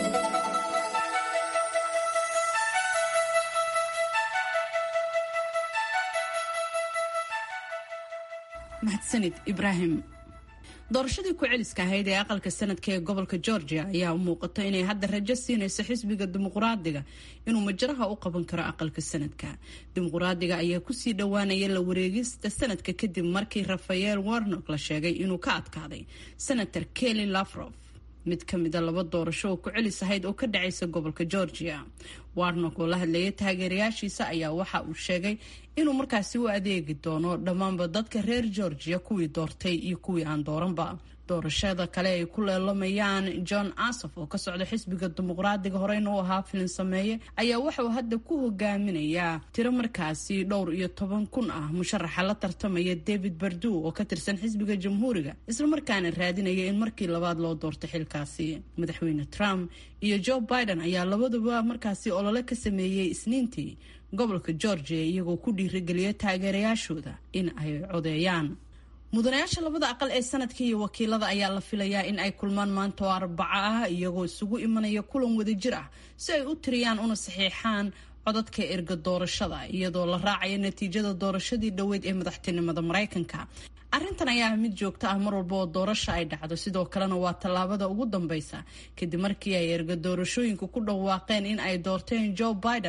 mahadsanid ibraahim doorashadii ku-celiska ahayd ee aqalka sanadka ee gobolka georgia ayaa u muuqata inay hadda rajo siinayso xisbiga dimuquraadiga inuu majaraha u qaban karo aqalka sanadka dimuquraadiga ayaa kusii dhowaanaya la wareegista sanadka kadib markii rafael warnock la sheegay inuu ka adkaaday senator kelly lafrof mid ka mida laba doorasho oo ku-celis ahayd oo ka dhacaysa gobolka georgia warnock oo la hadlayay taageerayaashiisa ayaa waxa uu sheegay inuu markaasi u adeegi doono dhammaanba dadka reer georgia kuwii doortay iyo kuwii aan dooranba doorashada kale ay ku leelamayaan john asof oo ka socda xisbiga dimuqraadiga horeyna u ahaa filin sameeye ayaa waxauu hadda ku hogaaminayaa tiro markaasi dhowr iyo toban kun ah musharaxa la tartamaya david bardu oo ka tirsan xisbiga jamhuuriga islamarkaana raadinaya in markii labaad loo doorto xilkaasi madaxweyne trump iyo joe biden ayaa labaduba markaasi olole ka sameeyey isniintii gobolka georgia iyagoo ku dhiirigeliya taageerayaashooda in ay codeeyaan mudanayaasha labada aqal ee sanadka iyo wakiilada ayaa la filayaa in ay kulmaan maanta oo arbaco ah iyagoo isugu imanaya kulan wadajir ah si ay u tiriyaan una saxiixaan codadka erga doorashada iyadoo la raacaya natiijada doorashadii dhoweyd ee madaxtinimada maraykanka arrintan ayaa ah mid joogto ah mar walba oo doorasha ay dhacdo sidoo kalena waa tallaabada ugu dambeysa kadib markii ay erga doorashooyinku ku dhawaaqeen in ay doorteen joe biden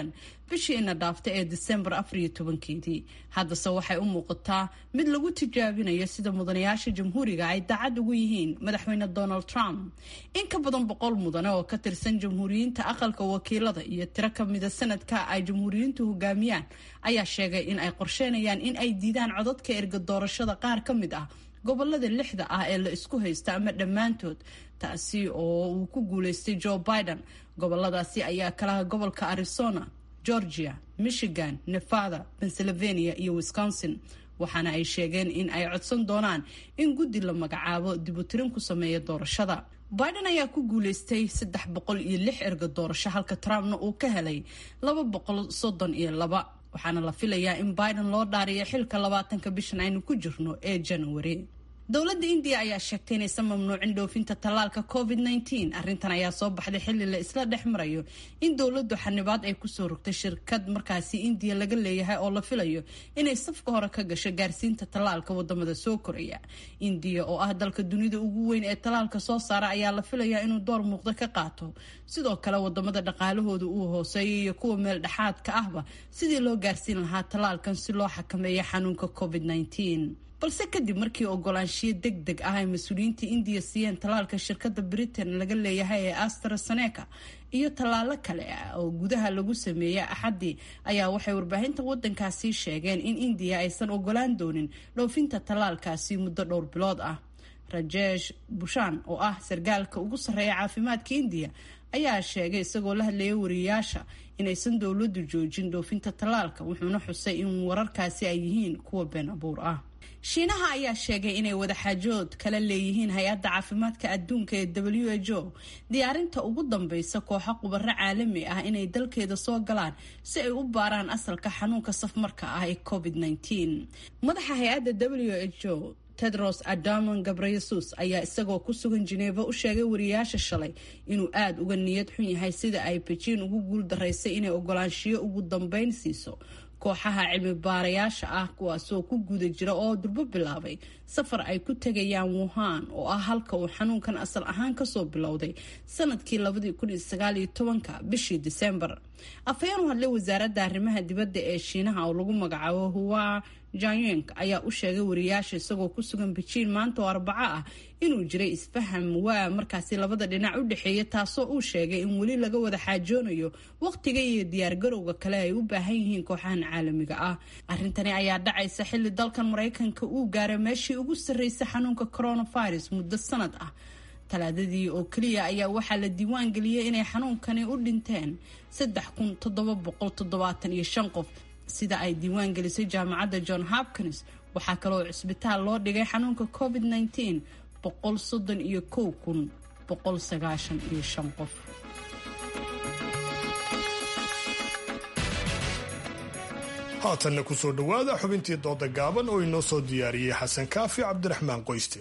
bishii ina dhaafta ee disembar afariyo tobankeedii haddase waxay u muuqataa mid lagu tijaabinayo sida mudanayaasha jamhuuriga ay daacad ugu yihiin madaxweyne donald trump in ka badan boqol mudane oo ka tirsan jamhuuriyiinta aqalka wakiilada iyo tiro kamida sanadka ay jamhuuriyiintu hogaamiyaan ayaa sheegay in ay qorsheynayaan in ay diidaan codadka erga doorashada qaar ka mid ah gobolada lixda ah ee la isku haysta ama dhammaantood taasi oo uu ku guuleystay joe biden goboladaasi ayaa kalaha gobolka arizona georgia michigan nevada pennsylvania iyo wisconsin waxaana ay sheegeen in ay codsan doonaan in guddi la magacaabo dibutirin ku sameeya doorashada biden ayaa ku guuleystay saddex boqol iyo lix erga doorasho halka trumpna uu ka helay laba boqol soddon iyo laba waxaana la filayaa in biden loo dhaariyo xilka labaatanka bishan aynu ku jirno ee january dowladda indiya ayaa sheegtay inaysan mamnuucin dhoofinta tallaalka covid nteen arrintan ayaa soo baxday xilli la isla dhex marayo in dowladdu xanibaad ay kusoo rogtay shirkad markaasi indiya laga leeyahay oo la filayo inay safka hore ka gasho gaarsiinta tallaalka wadamada soo koraya indiya oo ah dalka dunida ugu weyn ee tallaalka soo saara ayaa la filayaa inuu door muuqda ka qaato sidoo kale wadamada dhaqaalahooda uu hooseeyo iyo kuwa meel dhexaadka ahba sidii loo gaarsiin lahaa tallaalkan si loo xakameeyo xanuunka covid nteen balse kadib markii ogolaanshiyo deg deg ah ay mas-uuliyiinta indiya siiyeen tallaalka shirkadda britain laga leeyahay ee astraseneca iyo tallaalo kale oo gudaha lagu sameeyey axaddii ayaa waxay warbaahinta wadankaasi sheegeen in indiya aysan ogolaan doonin dhoofinta tallaalkaasi muddo dhowr bilood ah rajesh bushan oo ah sargaalka ugu sarreeya caafimaadka indiya ayaa sheegay isagoo la hadlayay wariyayaasha inaysan dowladdu joojin dhoofinta tallaalka wuxuuna xusay in wararkaasi ay yihiin kuwa been abuur ah shiinaha ayaa sheegay inay wadaxaajood kala leeyihiin hay-adda caafimaadka adduunka ee w h o diyaarinta ugu dambeysa kooxo qubaro caalami ah inay dalkeeda soo galaan si ay u baaraan asalka xanuunka safmarka ah ee covid -19 madaxa hay-adda w h o tedros adamon gabreyesus ayaa isagoo ku sugan jineeva u sheegay wariyaasha shalay inuu aada uga niyad xun yahay sida ay bejiin ugu guul daraysay inay ogolaanshiyo ugu dambeyn siiso kooxaha cilmi baarayaasha ah kuwaasoo ku guda jira oo durbo bilaabay safar ay ku tegayaan wuhan oo ah halka uu xanuunkan asal ahaan kasoo bilowday sanadkii labadii kun iyo sagaal iyo tobanka bishii disembar afhayeen u hadlay wasaaradda arrimaha dibadda ee shiinaha oo lagu magacaabo huwa janyeng ayaa u sheegay wariyaasha isagoo ku sugan bejiin maanta oo arbaco ah inuu jiray isfaham waa markaasi labada dhinac u dhexeeya taasoo uu sheegay in weli laga wada xaajoonayo waqtiga iyo diyaargarowga kale ay u baahan yihiin kooxahan caalamiga ah arrintani ayaa dhacaysa xilli dalkan maraykanka uu gaaray meeshii ugu sarreysay xanuunka coronavirus muddo sanad ah talaadadii oo keliya ayaa waxaa la diiwaan geliyey inay xanuunkani u dhinteen saddex kun toddoba boqol toddobaatan iyo shan qof sida ay diiwaan gelisay jaamacadda john hopkins waxaa kaloo cisbitaal loo dhigay xanuunka covid -19 boqol soddon iyo kow kun boqol sagaashan iyo shan qof haatanna ku soo dhowaada xubintii dooda gaaban oo inoo soo diyaariyey xasan kaafi cabdiraxmaan qoyste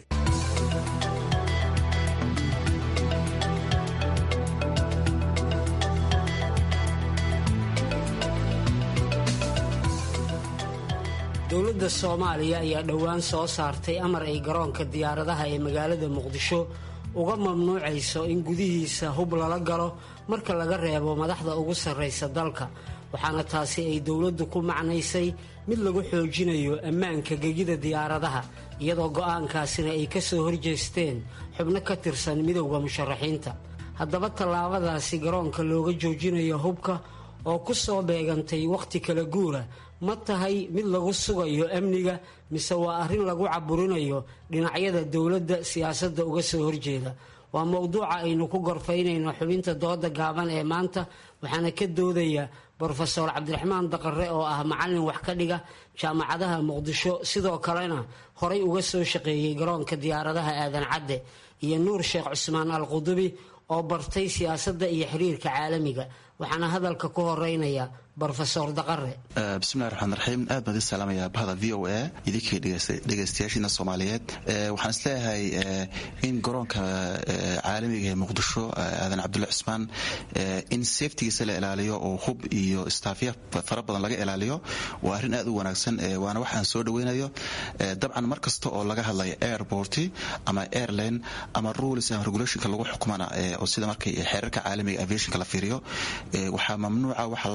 dowladda soomaaliya ayaa dhowaan soo saartay amar ay garoonka diyaaradaha ee magaalada muqdisho uga mamnuucayso in gudihiisa hub lala galo marka laga reebo madaxda ugu sarraysa dalka waxaana taasi ay dowladdu ku macnaysay mid lagu xoojinayo ammaanka gegida diyaaradaha iyadoo go'aankaasina ay ka soo horjeesteen xubno ka tirsan midowda musharaxiinta haddaba tallaabadaasi garoonka looga joojinayo hubka oo ku soo beegantay wakhti kala guura ma tahay mid lagu sugayo amniga mise waa arrin lagu caburinayo dhinacyada dowladda siyaasadda uga soo horjeeda waa mowduuca aynu ku gorfaynayno xubinta dooda gaaban ee maanta waxaana ka doodaya brofeor cabdiraxmaan daqare oo ah macallin wax ka dhiga jaamacadaha muqdisho sidoo kalena horay uga soo shaqeeyey garoonka diyaaradaha aadan cadde iyo nuur sheekh cusmaan al qudubi oo bartay siyaasadda iyo xiriirka caalamiga waxaana hadalka ku horeynaya brofesor daqare bismillahi raxmaan raxiim aad baan idin salaamayaa bahda v o a idinkii dhegaystayaashiina soomaaliyeed waxaan isleeyahay in garoonka caalamiga ee muqdisho aadan cabdulla cusmaan in safetigiisa la ilaaliyo oo hub iyo staafya fara badan laga ilaaliyo waa arrin aad u wanaagsan waana wax aan soo dhaweynayo dabcan mar kasta oo laga hadlayo airport ama airline ama rules and regulationka lagu xukumana oo sida markay xeerarka caalamiga aviationka la fiiriyo waxaa mamnuuca waxa laba saddex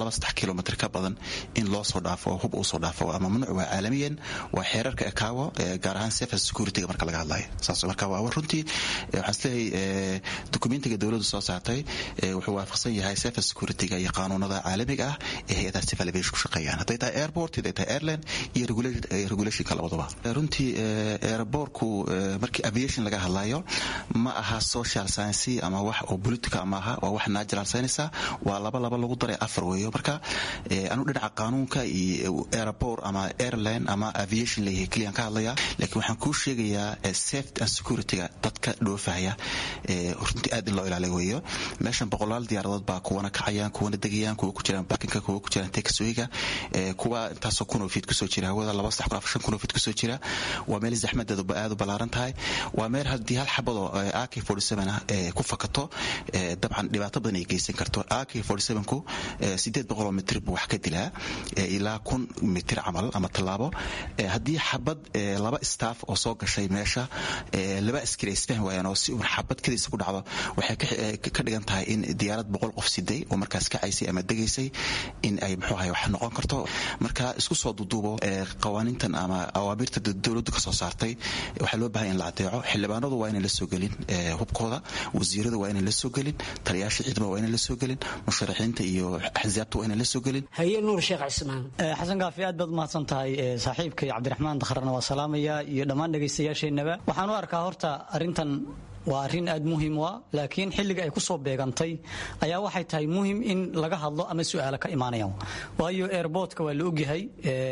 kilomitr ka badan in loo soo dhaafo oo hub uu soo dhaafo waa mamnuuc waa caalamiyan waa xeerarka ekaawo gaar ahaan safe securityga marka laga hadlayo saas marka waa runtii waxaan isleeyahay dokumentiga dowladdu soo saartay wuxuu waafaqsan yahay safe securityga iyo qaanuunada caalamiga ah ee hay-adaha civil aviation ku shaqeeyaan hadday tahay airport hadday tahay airline iyo regulationka labaduba runtii airportku markii aviation laga hadlayo ma aha social science ama wax oo politica ma aha waa wax natural science waa laba laba lagu daray afar weeyo marka anu dhinaca qaanuunka iyo airport ama airline ama aviation leeyahay keliyan ka hadlaya laakiin waxaan kuu sheegayaa safety and securityga dadka dhoofahaya runtii aad in loo ilaaliyo weeyo meeshan boqolaal diyaaradood baa kuwana kacayaan kuwana degayaan kuwa ku jiraan barkinka kuwa ku jiraan taxwayga kuwa intaasoo kun oo fiid kusoo jira hawada laba saddex kun afar shan kun oo fiid kusoo jira waa meel zaxmadeedu aad u ballaaran tahay waa meel haddii hal xabadoo ak forty seven ah ku fakato dabcan dhibaato badan ay geysan karto ak forty sevenku sideed boqoloo mitir buu wax ka dilaa ilaa kun mitir camal ama tallaabo haddii xabad laba staff oo soo gashay meesha laba askari ay isfahmi waayaan oo si uun xabad kadiisa ku dhacdo waxay ka dhigan tahay in diyaarad boqol qof siday oo markaas kacaysay ama degaysay in ay muxuu ahay wax noqon karto marka isku soo duduubo qawaaniintan ama awaamirta dowladdu ka soo saartay waxaa loo bahan in la adeeco xildhibaanadu waa inay la soo gelin hubkooda wasiiradu waa inay la soo gelin taliyaasha ciidamada waa inay la soo gelin musharaxiinta iyo axsaabta waa inay la soo gelin haye nuur sheekh cismaan xasan kaafi aad baad umahadsan tahay saaxiibkay cabdiraxmaan dakharna waa salaamaya iyo dhammaan dhegaystayaasheenaba waxaan u arkaa horta arrintan waa arrin aad muhiim u ah laakiin xilliga ay ku soo beegantay ayaa waxay tahay muhim in laga hadlo ama su'aalo ka imaanayaan waayo airbortka waa la ogyahay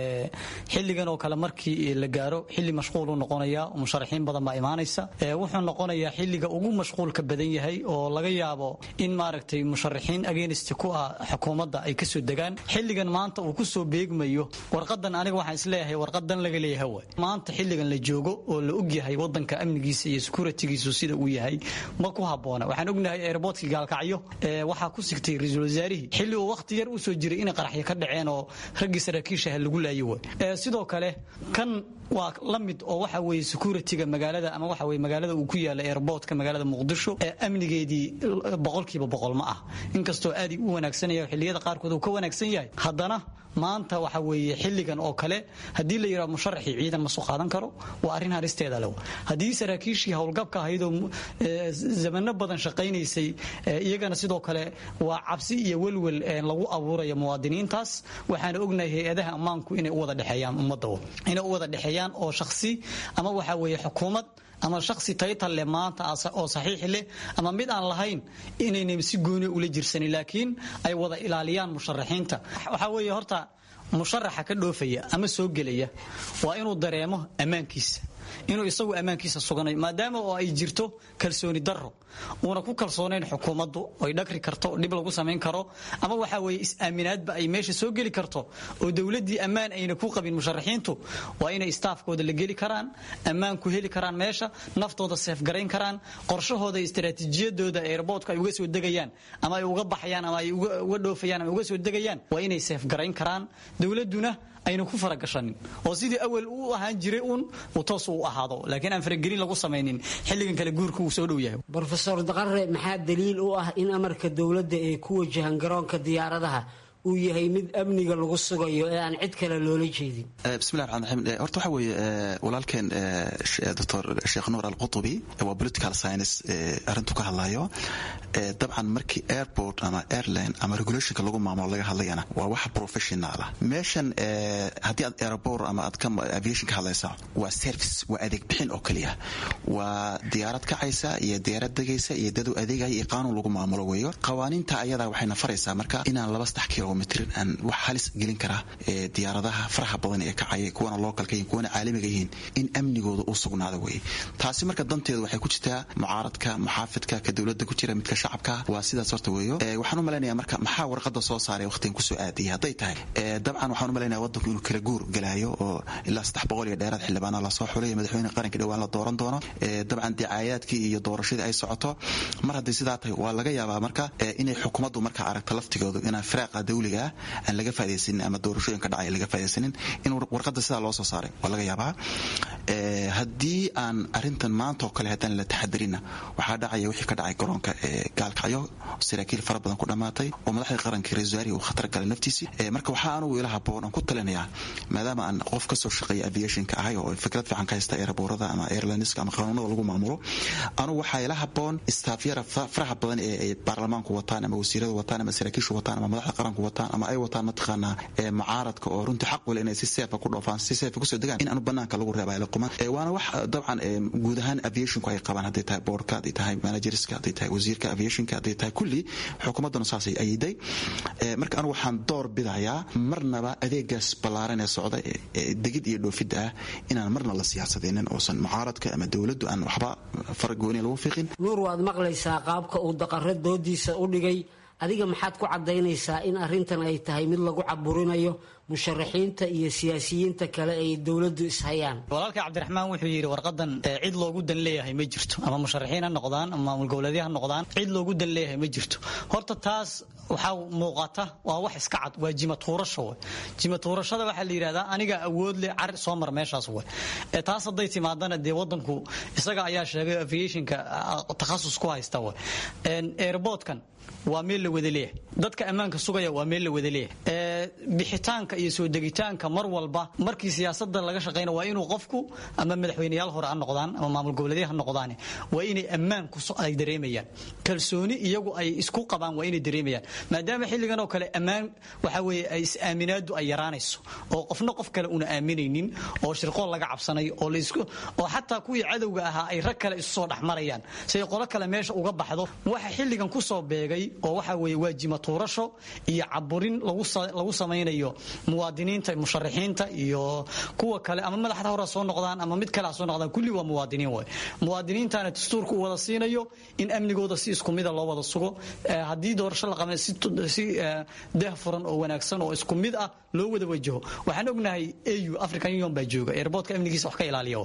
xilligan oo kale markii la gaaro xilli mashquul u noqonaya musharaxiin badan baa imaanaysa wuxuu noqonayaa xilliga ugu mashquulka badan yahay oo laga yaabo in maaragtay musharaxiin agenist ku ah xukuumadda ay kasoo degaan xilligan maanta uu kusoo beegmayo warqadan aniga waxaan isleeyahay warqadan laga leeyahay waay maanta xilligan la joogo oo la ogyahay wadanka amnigiisa iyo securitygiisu sida uu yahay ma ku haboona waxaan ognahay airbortkii gaalkacyo waxaa ku sigtay ra-iisul wasaarihii xilli uu wakhti yar usoo jiray inay qaraxyo ka dhaceen oo raggii saraakiishaha lagu laayo way sidoo kale kan waa la mid oo waxa weeye securityga magaalada ama waxa weye magaalada uu ku yaala airportka magaalada muqdisho ee amnigeedii boqolkiiba boqol ma ah inkastoo aad u wanaagsanaya xilliyada qaarkood uu ka wanaagsan yahay haddana maanta waxa weeye xilligan oo kale haddii la yidhaha musharaxii ciidan ma soo qaadan karo waa arrin haristeeda lew haddii saraakiishii howlgabka ahaydoo zamano badan shaqaynaysay iyagana sidoo kale waa cabsi iyo welwel lagu abuuraya muwaadiniintaas waxaana ognahay hay-adaha ammaanku inay u wada dhexeeyaan ummadda inay u wada dhexeeyaan oo shakhsi ama waxa weeye xukuumad ama shaksi taytal leh maanta oo saxiix leh ama mid aan lahayn inayna si gooni ula jirsanin laakiin ay wada ilaaliyaan musharaxiinta waxaa weeye horta musharaxa ka dhoofaya ama soo gelaya waa inuu dareemo ammaankiisa inuu isagu ammaankiisa suganay maadaama oo ay jirto kalsooni darro uuna ku kalsoonayn xukuumaddu ay dhagri karto dhib lagu samayn karo ama waxa weeye is-aaminaadba ay meesha soo geli karto oo dowladdii ammaan ayna ku qabin musharaxiintu waa inay istaafkooda la geli karaan ammaan ku heli karaan meesha naftooda seefgarayn karaan qorshahooda istaraatiijiyadooda airbortka ay uga soo degayaan ama ay uga baxayaan ama ay uga dhoofayaan ama uga soo degayaan waa inay seefgarayn karaan dowladduna ayna ku faragashanin oo sidii awal u ahaan jiray uun uu toos u ahaado laakiin aan faragelin lagu samaynin xilligan kale guurka uu soo dhow yahay rofeor daqare maxaa daliil u ah in amarka dowladda ee ku wajahan garoonka diyaaradaha uu yahay mid amniga lagu sugayo ee aan cid kale loola jeedin bismillahi raxmaan raxiim horta waxa weeye walaalkeen doctor sheekh nuur alqutubi waa political science arrintu ka hadlayo dabcan markii airport ama airline ama regulationka lagu maamulo laga hadlayana waa wax professional ah meeshan haddii aad airport ama aad ka aviation ka hadlaysa waa service waa adeeg bixin oo keliya waa diyaarad kacaysa iyo diyaarad degaysa iyo dadu adeegaya iyo qaanuun lagu maamulo weeyo qawaaniinta ayadaa waxayna faraysaa marka inaan laba saddex kilomitr aan wax halis gelin karaa diyaaradaha faraha badan ee kacaya kuwana localka yihin kuwana caalamiga yihiin in amnigooda uu sugnaado weeye taasi marka danteedu waxay ku jirtaa mucaaradka muxaafidka ka dowladda ku jira midka shacabka waa sidaas horta weeyo waxaan u malaynaya marka maxaa warqada soo saaray waqtigan kusoo aadiyay hadday tahay dabcan waxaan u malaynaya wadanku inuu kala guur galaayo oo ilaa saddex boqol iyo dheeraad xildhibaana lasoo xulay madaxweyne qaranka dhowaan la dooran doono dabcan dicaayaadkii iyo doorashadii ay socoto mar haddii sidaa tahay waa laga yaabaa marka inay xukuumaddu marka aragto laftigoodu inaan firaaqa dawliga ah aan laga faa'idaysanin ama doorashooyinka dhacay laga faa'idaysanin in warqada sidaa loo soo saaray waa laga yaabaa haddii aan arintan maanta oo kale haddaan la taxadarina waxaa dhacaya wixii ka dhacay garoonka gaalkacyo saraakiil fara badan ku dhammaatay oo madaxda qaranka rewasaari uu khatar galay naftiisii marka waxaa anugu ila haboon aan ku talinayaa maadaama aan qof kasoo shaqeeya aviationka ahay oo fikrad fiican ka haysta airboorada ama airlineska ama qanuunada lagu maamulo anugu waxaa ila haboon istaafyara faraha badan ee ay baarlamaanku wataan ama wasiirada wataan ama saraakiishu wataan ama madaxda qaranku wataan ama ay wataan mataqaanaa mucaaradka oo runtii xaq wale inay si seefa ku dhoofaan si seefa kusoo degaan in aanu banaanka lagu reeba ila quman waana wax dabcan guud ahaan aviationku ay qabaan hadday tahay boardka hadday tahay managerska hadday tahay wasiirka aviationka hadday tahay kulli xukuumadduna saasay ayiday marka anigu waxaan door bidayaa marnaba adeegaas ballaaran ee socda ee degid iyo dhoofidda ah inaan marna la siyaasadeynin oosan mucaaradka ama dowladdu aan waxba faragooni lagu fiiqin nuur waad maqlaysaa qaabka uu daqaro doodiisa u dhigay adiga maxaad ku caddaynaysaa in arrintan ay tahay mid lagu caburinayo musharaxiinta iyo siyaasiyiinta kale ay dowladdu ishayaan walaalka cabdiraxmaan wuxuu yidhi warqadan cid loogu dan leeyahay ma jirto ama musharaxiin ha noqdaan ama maamul goboleedya ha noqdaan cid loogu dan leeyahay ma jirto horta taas waxaa muuqata waa wax iska cad waa jimatuurasho we jimatuurashada waxaa la yidhahdaa aniga awood leh car soo mar meeshaas we taas hadday timaadana dee wadanku isaga ayaa sheegay aviationka takhasus ku haysta we airportkan waa meel la wada leeyahay dadka ammaanka sugaya waa meel la wada leeyahay bixitaanka iyo soo degitaanka mar walba markii siyaasada laga shaqeyna waa inuu qofku ama madaxweyneyaal hore ha noqdaan ama maamul goboleedya ha noqdaan waa inay ammaan ay dareemayaan kalsooni iyagu ay isku qabaan waa inay dareemayaan maadaama xilligan oo kale ammaan waxa weeye ay is-aaminaadu ay yaraanayso oo qofna qof kale una aaminaynin oo shirqool laga cabsanayo oo laisku oo xataa kuwii cadowga ahaa ay rag kale isu soo dhexmarayaan si ay qolo kale meesha uga baxdo waxa xilligan kusoo beegay oo waxa weeye waajima tuurasho iyo caburin lagu samaynayo muwaadiniinta musharaxiinta iyo kuwa kale ama madaxda hore soo noqdaan ama mid kale ha soo noqdaan kulli waa muwaadiniin way muwaadiniintana dastuurka uu wada siinayo in amnigooda si isku mida loo wada sugo haddii doorasho la qabay si deeh furan oo wanaagsan oo isku mid ah loo wada wajaho waxaan ognahay au african union baa jooga airportka amnigiisa wax ka ilaaliya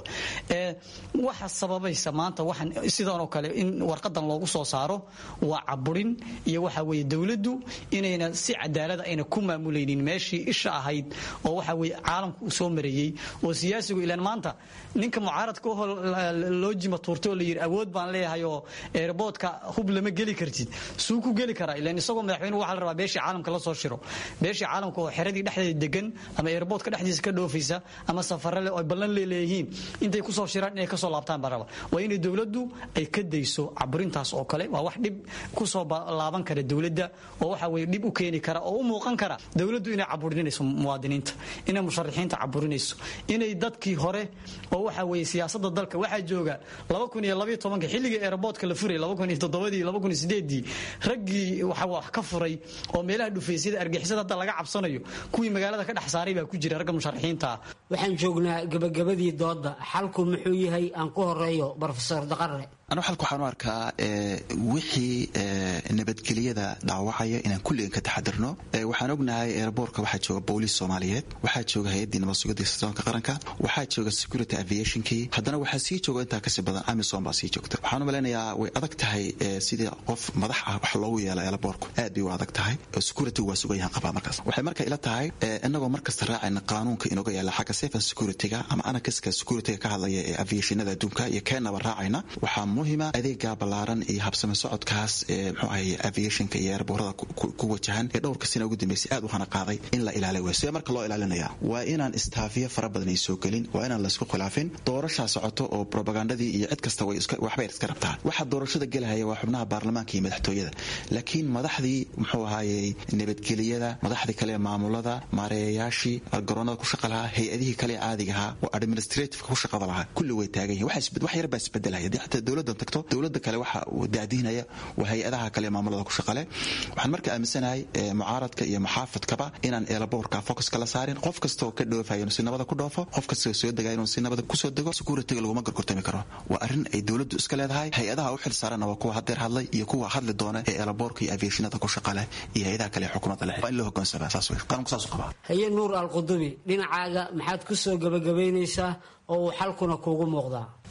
waxa sababaysa maanta waxaan sidan oo kale in warqadan loogu soo saaro waa caburin iyo waxa weeye dowladdu inayna si cadaalada ayna ku maamulaynin meeshii isha ahayd oo waxa weeye caalamku uu soo mareeyey oo siyaasigu ilaan maanta ninka mucaaradka oo loo jima tuurtay oo la yidhi awood baan leeyahay oo airportka hub lama geli kartid suu ku geli karaa ilaan isagoo madaxweyne waxaa la rabaa beeshii caalamka la soo shiro beeshii caalamka oo xeradii dhexdeeda degan ama airportka dhexdiisa ka dhoofaysa ama safarale oo ay ballan leeleeyihiin intay kusoo shiraan inay kasoo laabtaan baa raba waa inay dowladdu ay ka dayso caburintaas oo kale waa wax dhib kusoo laaban kara dowladda oo waxa weye dhib u keeni kara oo u muuqan kara dowladdu inay caburinayso muwaadiniinta inay musharaxiinta caburinayso inay dadkii hore oo waxa weye siyaasada dalka waxaa jooga xilligii airportka la furay dii raggii waxa wax ka furay oo meelaha dhufaysyada argixisada hadda laga cabsanayo kuwii magaalada ka dhex saaray baa ku jira ragga musharaxiinta ah waxaan joognaa gabagabadii dooda xalku muxuu yahay aan ku horeeyo brofesor daqare anu xalka waxaan u arkaa wixii nabadgelyada dhaawacaya inaan kulligan ka taxadirno waxaan ognahay airbortka waxaa jooga booliis soomaaliyeed waxaa jooga hay-addii nabad sugidda sirdoonka qaranka waxaa jooga security aviationkii haddana waxaa sii jooga intaa kasii badan amison baa sii joogta waxaan u malaynayaa way adag tahay sidii qof madax ah wax loogu yeela airbortku aad bay u adag tahay security waa sugan yahan qabaa markaas waxay marka ila tahay inagoo markasta raacayna qaanuunka inooga yaala xagga safe and securityga ama anakaska securityga ka hadlaya ee aviationada adduunka iyo keenaba raacayna waxaa muhima adeega ballaaran iyo habsami socodkaas ee mxuu ahay aviationka iyo airboorada ku wajahan ee dhowrka sina ugu dambeysay aad u hana qaaday in la ilaaliy way sidee marka loo ilaalinaya waa inaan istaafiyo fara badan ay soo gelin waa inaan laysku khilaafin doorashaa socoto oo propagandadii iyo cid kasta waxbay iska rabtaa waxa doorashada gelahaya waa xubnaha baarlamaanka iyo madaxtooyada laakiin madaxdii muxuu ahaayey nabadgeliyada madaxdii kale maamulada maareeyayaashii garoonada ku shaqa lahaa hay-adihii kale caadiga ahaa oo administrativeka ku shaqada lahaa kulli way taagan yihin wax yar baa isbedelaya haddii xataa dowladdan tagto dowlada kale waxa uu daadihinaya waa hay-adaha kale maamulada ku shaqale waxaan marka aaminsanahay mucaaradka iyo muxaafadkaba inaan eelaboorka focuska la saarin qof kasta oo ka dhoofayo inuu si nabada ku dhoofo qof kasta oo soo degaya inuu si nabada kusoo dego securityga laguma gorgortami karo waa arrin ay dowladdu iska leedahay hay-adaha u xil saaranna waa kuwa hadeer hadlay iyo kuwa hadli doona ee eelaboorka iyo aviationada ku shaqale iyo hay-adaha kale ee xukuumadda leh waa in loo hogaansamaa saas wey qaranku saas u qabaa haye nuur alqudubi dhinacaaga maxaad ku soo gabagabaynaysaa oo uu xalkuna kuugu muuqdaa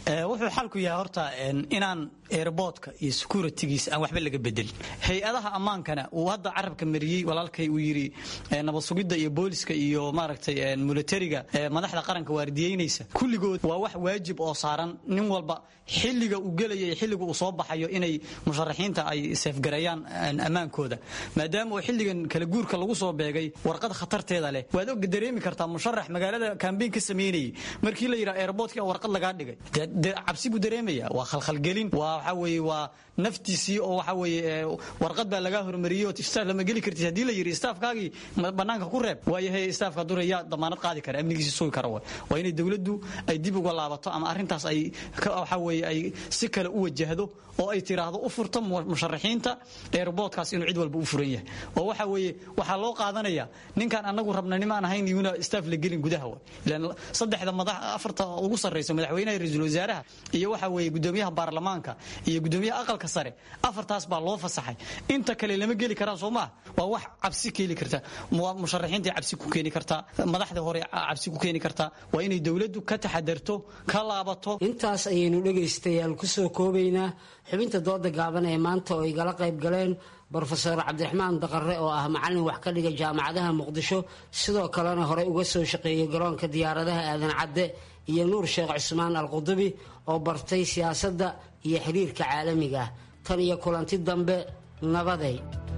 wuxuu xalku yahay horta inaan airboodka iyo securitygiisa aan waxba laga bedelin hay-adaha ammaankana uu hadda carabka mariyey walaalkay uu yidhi nabad sugidda iyo booliska iyo maaragtay militariga madaxda qaranka waardiyeynaysa kulligood waa wax waajib oo saaran nin walba xilliga uu gelaya iyo xilliga uu soo baxayo inay musharaxiinta ay seefgareeyaan ammaankooda maadaama uu xilligan kala guurka lagu soo beegay warqad khatarteeda leh waad og dareemi kartaa musharax magaalada kambeyn ka sameynayay markii la yidhaha airboodka warqad lagaa dhigay cabsi buu dareemaya waa khalkhalgelin waa waxa weeye waa naftiisii oo waxa weeye warqad baa lagaa hormariyey oo staff lama geli kartid haddii la yidhi staafkaagii bannaanka ku reeb waayahay staafka dure yaa damaanad qaadi kara amnigiisi sugi kara waa inay dowladdu ay dib uga laabato ama arrintaas ay waxa weeye ay si kale u wajahdo oo ay tiraahdo u furto musharaxiinta airboodkaas inuu cid walba u furan yahay oo waxa weeye waxaa loo qaadanaya ninkaan anagu rabna nimaan ahayn iyuna staff la gelin gudaha wa ilaan saddexda madax afarta ugu sarreysa madaxweynaha ra-iisul wasaaraha iyo waxa weeye gudoomiyaha baarlamaanka iyo gudoomiyaha aqalka sare afartaas baa loo fasaxay inta kale lama geli karaan soo maa waa wax cabsi keeni karta musharaxiinta cabsi ku keeni kartaa madaxda hore cabsi ku keeni kartaa waa inay dowladdu ka taxadarto ka laabato intaas ayaynu dhegaystayaal kusoo koobaynaa xubinta dooda gaaban ee maanta oo igala qayb galeen brofeor cabdiraxmaan daqare oo ah macalin wax ka dhiga jaamacadaha muqdisho sidoo kalena horey uga soo shaqeeyay garoonka diyaaradaha aadan cadde iyo nuur sheekh cusmaan alqudubi oo bartay siyaasadda iyo xiriirka caalamiga ah tan iyo kulanti dambe nabaday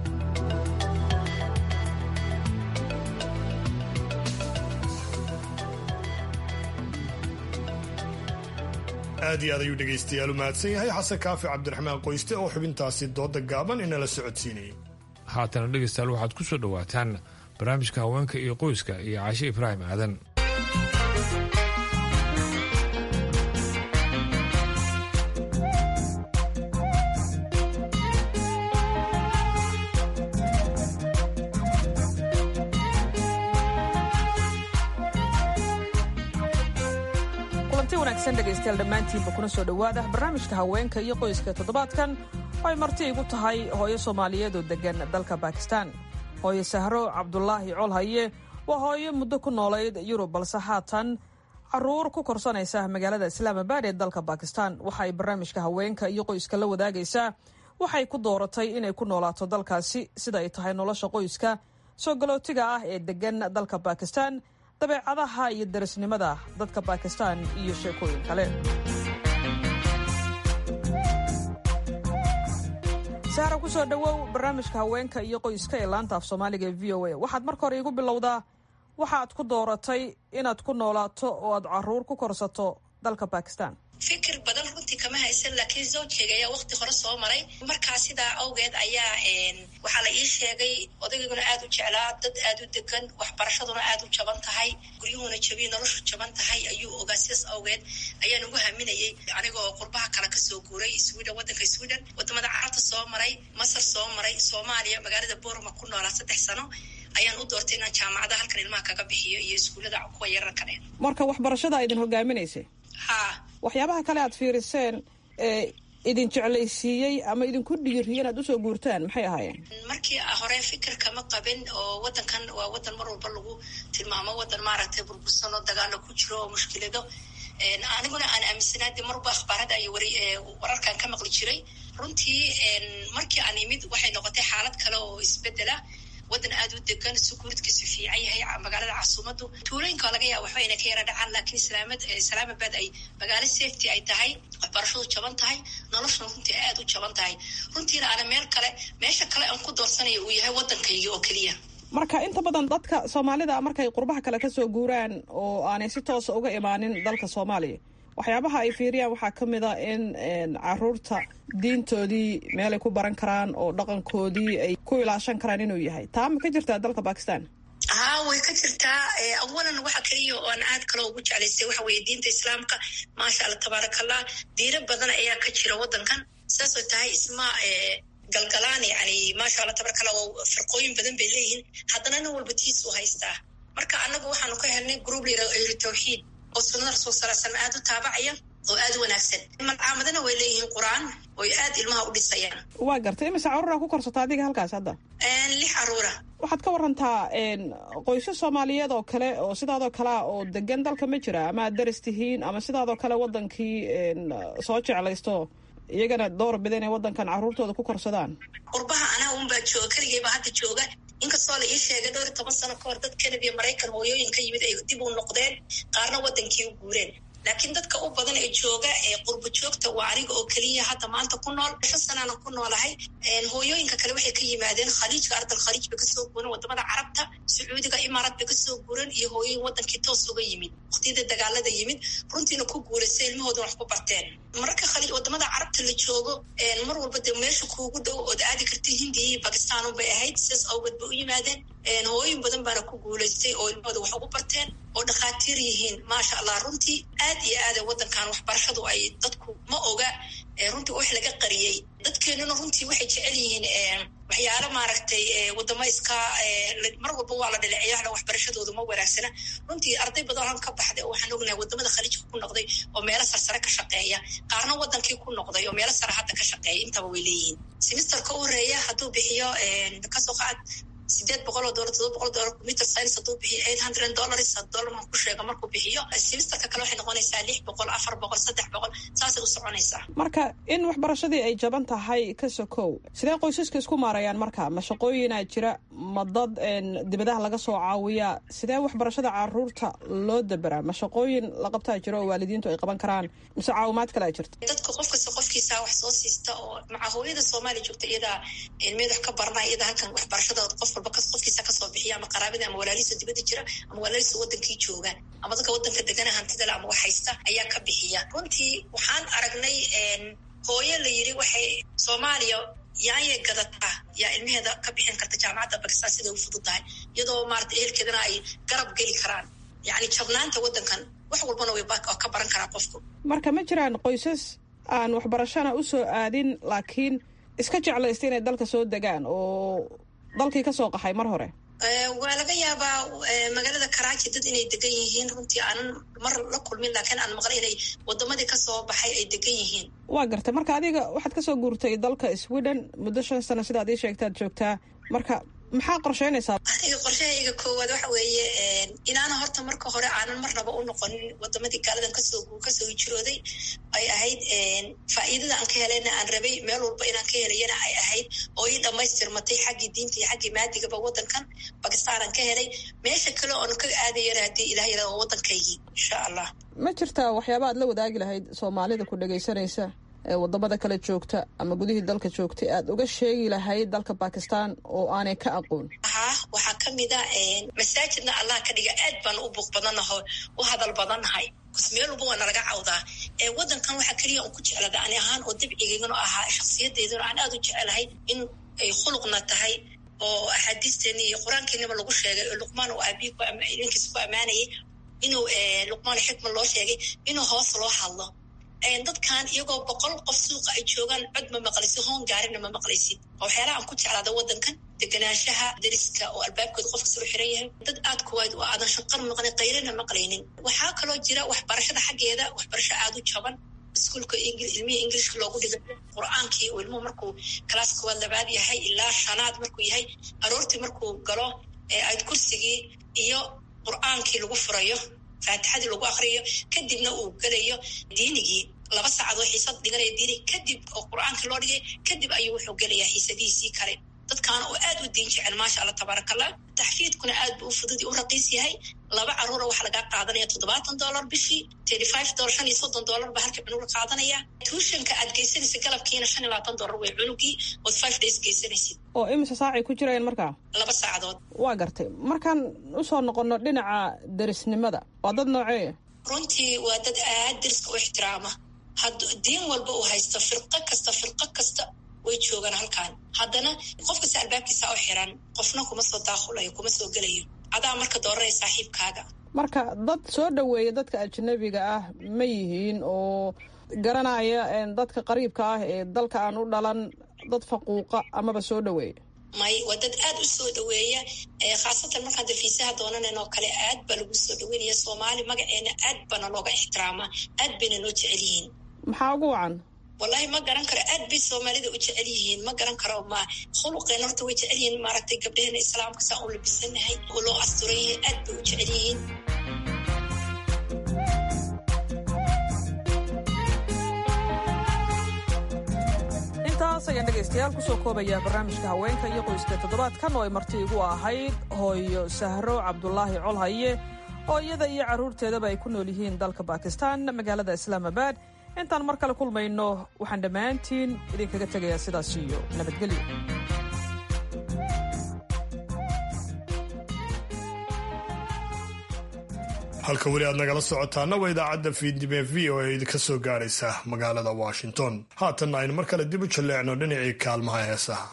aad iyo aad ayuu dhegaystayaal u mahadsan yahay xasan kaafi cabdiraxmaan qoyste oo xubintaasi dooda gaaban inala socodsiinayay haatana dhegaystayaal waxaad ku soo dhowaataan barnaamijka haweenka iyo qoyska iyo caashe ibraahim aadan dhegeystayaal dhammaantiinba kuna soo dhowaada barnaamijka haweenka iyo qoyska toddobaadkan oo ay marti igu tahay hooyo soomaaliyeed oo deggan dalka bakistan hooyo sahro cabdulaahi colhaye waa hooyo muddo ku noolayd yurub balse haatan caruur ku korsanaysa magaalada islaamabad ee dalka bakistan waxa ay barnaamijka haweenka iyo qoyska la wadaagaysaa waxay ku dooratay inay ku noolaato dalkaasi sida ay tahay nolosha qoyska soo galootiga ah ee deggan dalka bakistan dabeecadaha iyo darisnimada dadka bakistan iyo sheekooyin kale sahra ku soo dhowow barnaamijka haweenka iyo qoyska ee laanta af soomaaliga ee v o a waxaad marka hore iigu bilowdaa waxaad ku dooratay inaad ku noolaato oo aad caruur ku korsato dalka bakistan fikir badan runtii kama haysan laakiin zawjkeyga ayaa wakti hore soo maray markaa sidaa awgeed ayaa waxaa la ii sheegay odayguna aad u jeclaa dad aad u degan waxbarashaduna aad u jaban tahay guryuhuna jabiy noloshu jaban tahay ayuu ogaa sidaas awgeed ayaan ugu haminayay anigoo qurbaha kale kasoo guuray sweden wadanka sweden wadamada carabta soo maray masar soo maray soomaaliya magaalada borma ku noolaa saddex sano ayaan u doortay inaan jaamacada halkan ilmaha kaga bixiyo iyo iskuullada kuwa yararka dhe marka waxbarashada idin hogaaminaysay ha waxyaabaha kale aad fiiriseen ee idin jeclaysiiyey ama idinku dhiiriye inaad usoo guurtaan maxay ahaayeen markii hore fikir kama qabin oo wadankan waa wadan mar walba lagu tilmaamo wadan maaragtay burbursan oo dagaalo ku jiro oo mushkilado aniguna aan aaminsanaa de marba akhbaarada iyo wari wararkan ka maqli jiray runtii markii aan imid waxay noqotay xaalad kale oo isbedela wadan aad u degan sukuuridkiisu fiican yahay magaalada casuumadu tuulooyinka laga yaaba waxba inay ka yara dhacaan laakiin islaamabad ay magaalo safety ay tahay waxbarashadu jaban tahay noloshuna runtii aad u jaban tahay runtiina ana meel kale meesha kale aan ku doorsanayo uu yahay wadankayga oo keliya marka inta badan dadka soomaalida markay qurbaha kale kasoo guuraan oo aanay si toosa uga imaanin dalka soomaaliya waxyaabaha ay fiiriyaan waxaa ka mid a in caruurta diintoodii meelay ku baran karaan oo dhaqankoodii ay ku ilaashan karaan inuu yahay taa ma ka jirtaa dalka bakistan haa way ka jirtaa awalan waxa keliya oo aan aad kale ugu jeclaystay waxa weeye diinta islaamka maasha allah tabaaraka allah diino badan ayaa ka jira wadankan saasoo tahay isma galgalaan yani maasha allah tabaaraka allah oo firqooyin badan bay leeyihiin haddana nin walba tiisuu haystaa marka annagu waxaanu ka helnay group la yihahdo ahlu tawxiid oo sunnada rasul sala slam aad u taabacaya oo aad u wanaagsan malcaamadana way leeyihiin qur-aan oy aad ilmaha u dhisayaan waa gartay imise caruuraa ku korsata adiga halkaas hadda lix caruura waxaad ka warantaa qoysas soomaaliyeed oo kale oo sidaadoo kalea oo degan dalka ma jira ama aad daris tihiin ama sidaadoo kale wadankii soo jeclaysto iyagana door bida inay wadankan caruurtooda ku korsadaan qurbaha anaa unbaa jooga keligeyba hadda jooga inkastoo la ii sheegay dhowr iyo toban sano ka hor dad kanadiya maraykan hooyooyin ka yimid ay dib u noqdeen qaarna wadankii u guureen laakiin dadka u badan ee jooga ee qurbo joogta waa aniga oo keliya hadda maanta ku nool shan sanaana ku noolahay hooyooyinka kale waxay ka yimaadeen khaliijka ardal khaliij bay kasoo guureen wadamada carabta sacuudiga imaaraad bay kasoo guureen iyo hooyooyin wadankii toos uga yimid waqtiyada dagaalada yimid runtiina ku guulaysa ilmahoodan wax ku barteen mararka khaliij wadamada carabta la joogo mar walba dee meesha kuugu dhow ood aadi karta hindiya iyo bakistan unbay ahayd sidaas awgeed bay u yimaadeen hooyin badan baana ku guulaystay oo ilmahooda wax ugu barteen oo dhakhaatiir yihiin maasha allah runtii aad iyo aada wadankan waxbarashadu ay dadku ma oga runtii wax laga qariyey dadkeenuna runtii waxay jecel yihiin waxyaalo maaragtay wadamo iska mar walba waa la dhaleeceeya waxbarashadoodu ma wanaagsana runtii arday badan ka baxday oo waxaan ognahay wadamada khaliijka ku noqday oo meelo sarsare ka shaqeeya qaarna wadankii ku noqday oo meelo sare hadda ka shaqeeya intaba way leeyihiin simisterka u horeeya hadduu bixiyo kasoo qaad sideed boqol oo dolar todoba boqol dolar computer science hadduu bixiyo eight hundred dollars dollar maan ku sheega markuu bixiyo semesterka kale waxay noqonaysaa lix boqol afar boqol saddex boqol saasay u soconaysaa marka in waxbarashadii ay jaban tahay ka sokow sidee qoysaska isku maarayaan marka ma shaqooyinaa jira ma dad dibadaha laga soo caawiyaa sidee waxbarashada caruurta loo daberaa ma shaqooyin la qabtaa jiro oo waalidiintu ay qaban karaan mise caawimaad kale a jirta dadka qof kasta qofkiisa wax soo siista oo maca hooyada soomaaliya joogta iyadaa ilmeed wax ka baranaya iyada halkan waxbarashada qof walba qofkiisa kasoo bixiya ama qaraabada ama walaalihiisa dibadda jira ama walaalihiisa wadankii joogaan ama dadka wadanka degana hantidale ama wax haysta ayaa ka bixiya runtii waxaan aragnay hooyo la yiri waxay soomaaliya yaanyay gadataa yaa ilmaheeda ka bixin karta jaamacadda bakistan siday u fududahay iyadoo maarata ehelkeedana ay garab geli karaan yacni jabnaanta wadankan wax walbana way ka baran karaa qofku marka ma jiraan qoysas aan waxbarashana usoo aadin laakiin iska jeclaysta inay dalka soo degaan oo dalkii kasoo qaxay mar hore waa laga yaabaa magaalada karaaji dad inay degan yihiin runtii aanan mar la kulmin laakiin aan maqlay inay wadamadii kasoo baxay ay degan yihiin waa gartay marka adiga waxaad kasoo guurtay dalka sweden muddo shan sano sidaad ii sheegtaad joogtaa marka maxaa qorsheynaysaa aniga qorshahayga koowaad waxa weeye inaana horta marka hore aanan marnaba u noqonin wadamadii gaaladan kasoo kasoo hijrooday ay ahayd faa'iidada aan ka helayna aan rabay meel walba inaan ka helayana ay ahayd oo ii dhammaystirmatay xaggii diinta iyo xaggii maadigaba wadankan bakistaanan ka helay meesha kale oon ka aadayana haddii ilah yara oo waddankaygii insha allah ma jirtaa waxyaaba aad la wadaagi lahayd soomaalida ku dhagaysanaysa ee wadamada kale joogta ama gudihii dalka joogtay aad uga sheegi lahayd dalka bakistan oo aanay ka aqoon haa waxaa ka mid a masaajidna allah ka dhiga aad baan u buuq badannaho u hadal badannahay bas meel walba waa nalaga cawdaa wadankan waxaa keliya on ku jeclada ani ahaan oo dabcigaygana ahaa shaksiyadeydana aan aad u jecelahay in ay khuluqna tahay oo axaadiisteeni iyo qur-aankeenaba lagu sheegay oo luqmaan oo aabihi ninkiisa ku ammaanayay inuu luqmaan xikma loo sheegay inuu hoos loo hadlo dadkan iyagoo boqol qof suuqa ay joogaan cod ma maqlaysid hoon gaarina ma maqlaysid oo waxyaalaha aan ku jeclaada wadankan deganaanshaha dariska oo albaabkooda qof kasta u xiran yahay dad aad kuwayd oo aadan shaqar maqlin qayrina maqlaynin waxaa kaloo jira waxbarashada xaggeeda waxbarasho aada u jaban iskuolka ilmihii ingilishka loogu dhigay qur-aankii oo ilmuhu markuu kalaas koowaad labaad yahay ilaa shanaad markuu yahay aroortii markuu galo ayd kursigii iyo qur-aankii lagu furayo faatixadii lagu akriyo kadibna uu gelayo diinigii laba saacadoo xiisad dhiganaya diini kadib oo qur-aankii loo dhigay kadib ayuu wuxuu gelayaa xiisadihiisii kale dadkaana oo aad u diin jecel maasha allah tabaaraka allah taxfiidkuna aad buu u fudud u raqiis yahay laba caruura waxaa lagaa qaadanaya toddobaatan dollar bishii thirty five dollar shan iyo soddon dollar baa halkii cunuga qaadanaya tuushanka aad geysanaysa galabkiina shan iyo labaatan dollar way cunugii ood five days geysanaysid oo imise saacay ku jirayeen markaa laba saacadood waa gartay markaan usoo noqono dhinaca derisnimada waa dad noocee runtii waa dad aad deriska u ixtiraama had diin walba uu haysto firqo kasta firqo kasta way joogaan halkan haddana qof kasta albaabkiisa u xiran qofna kuma soo daaqulayo kuma soo gelayo adaa marka dooranaya saaxiibkaaga marka dad soo dhoweeya dadka ajnabiga ah ma yihiin oo garanaya dadka qariibka ah ee dalka aan u dhalan dad faquuqa amaba soo dhoweeya may waa dad aad u soo dhaweeya khaasatan markaan dafiisaha doonanan oo kale aad baa lagu soo dhaweynaya soomaali magaceena aad baana looga ixtiraamaa aad bayna noo jecel yihiin maxaa ugu wacan wallahi ma garan karo aad bay soomaalida u jecel yihiin ma garan karo ma khuluqeen horta way jecel yihiin maaragtay gabdheheena islaamka saa u labisanahay oo loo asturan yahay aad bay u jecel yihiin intaas ayaan dhegaystayaal kusoo koobaya barnaamijka haweenka iyo qoyska toddobaadkan oo ay marti igu ahayd hooyo sahro cabdulaahi colhaye oo iyada iyo carruurteedaba ay ku nool yihiin dalka bakistan magaalada islaamabad intaan mar kale kulmayno waxaan dhammaantiin idinkaga tegayaa sidaas iyo nabadgelyo halka weli aad nagala socotaana waa idaacadda fiidnime v o e idinka soo gaaraysa magaalada washington haatanna aynu mar kale dib u jalleecno dhinacii kaalmaha heesaha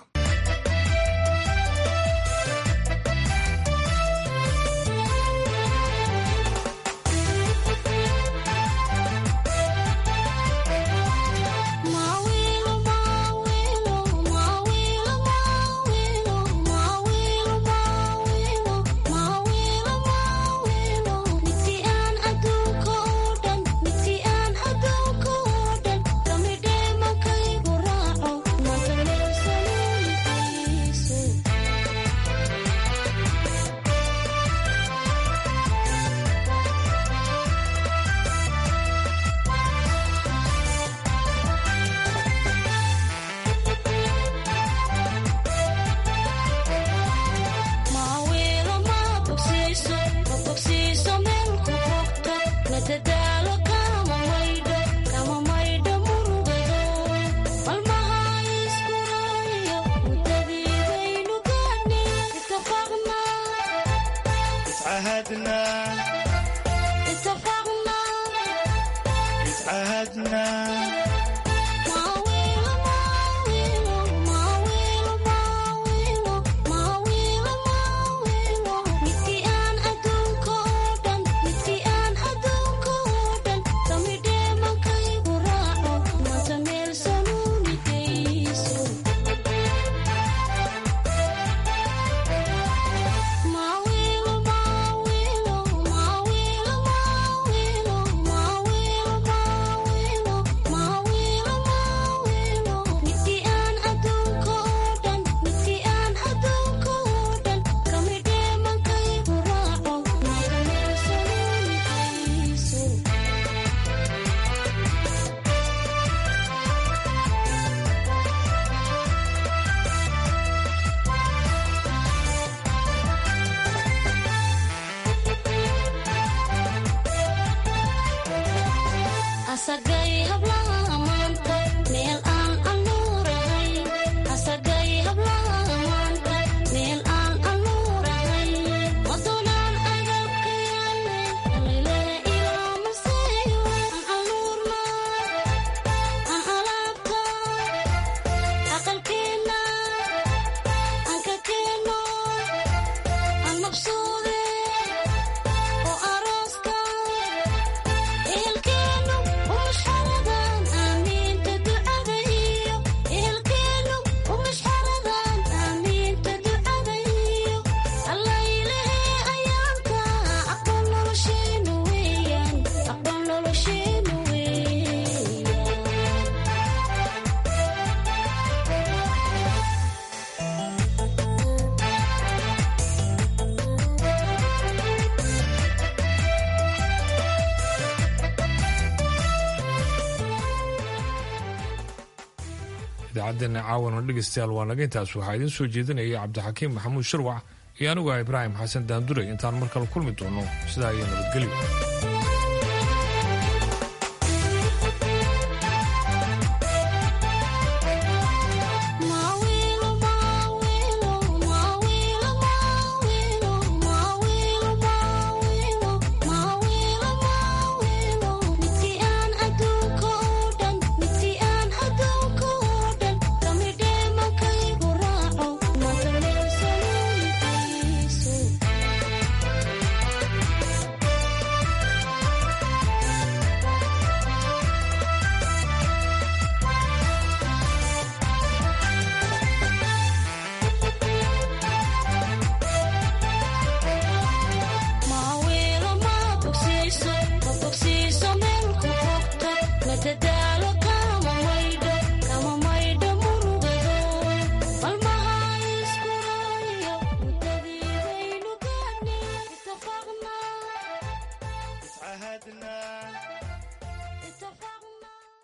idaacaddeena caawana dhegaystayaal waa naga intaas waxaa idiin soo jeedinaya cabdixakiim maxamuud sharwac iyo anigu ah ibraahim xasan daanduray intaan mar kale kulmi doono sidaa iyo nabadgelyo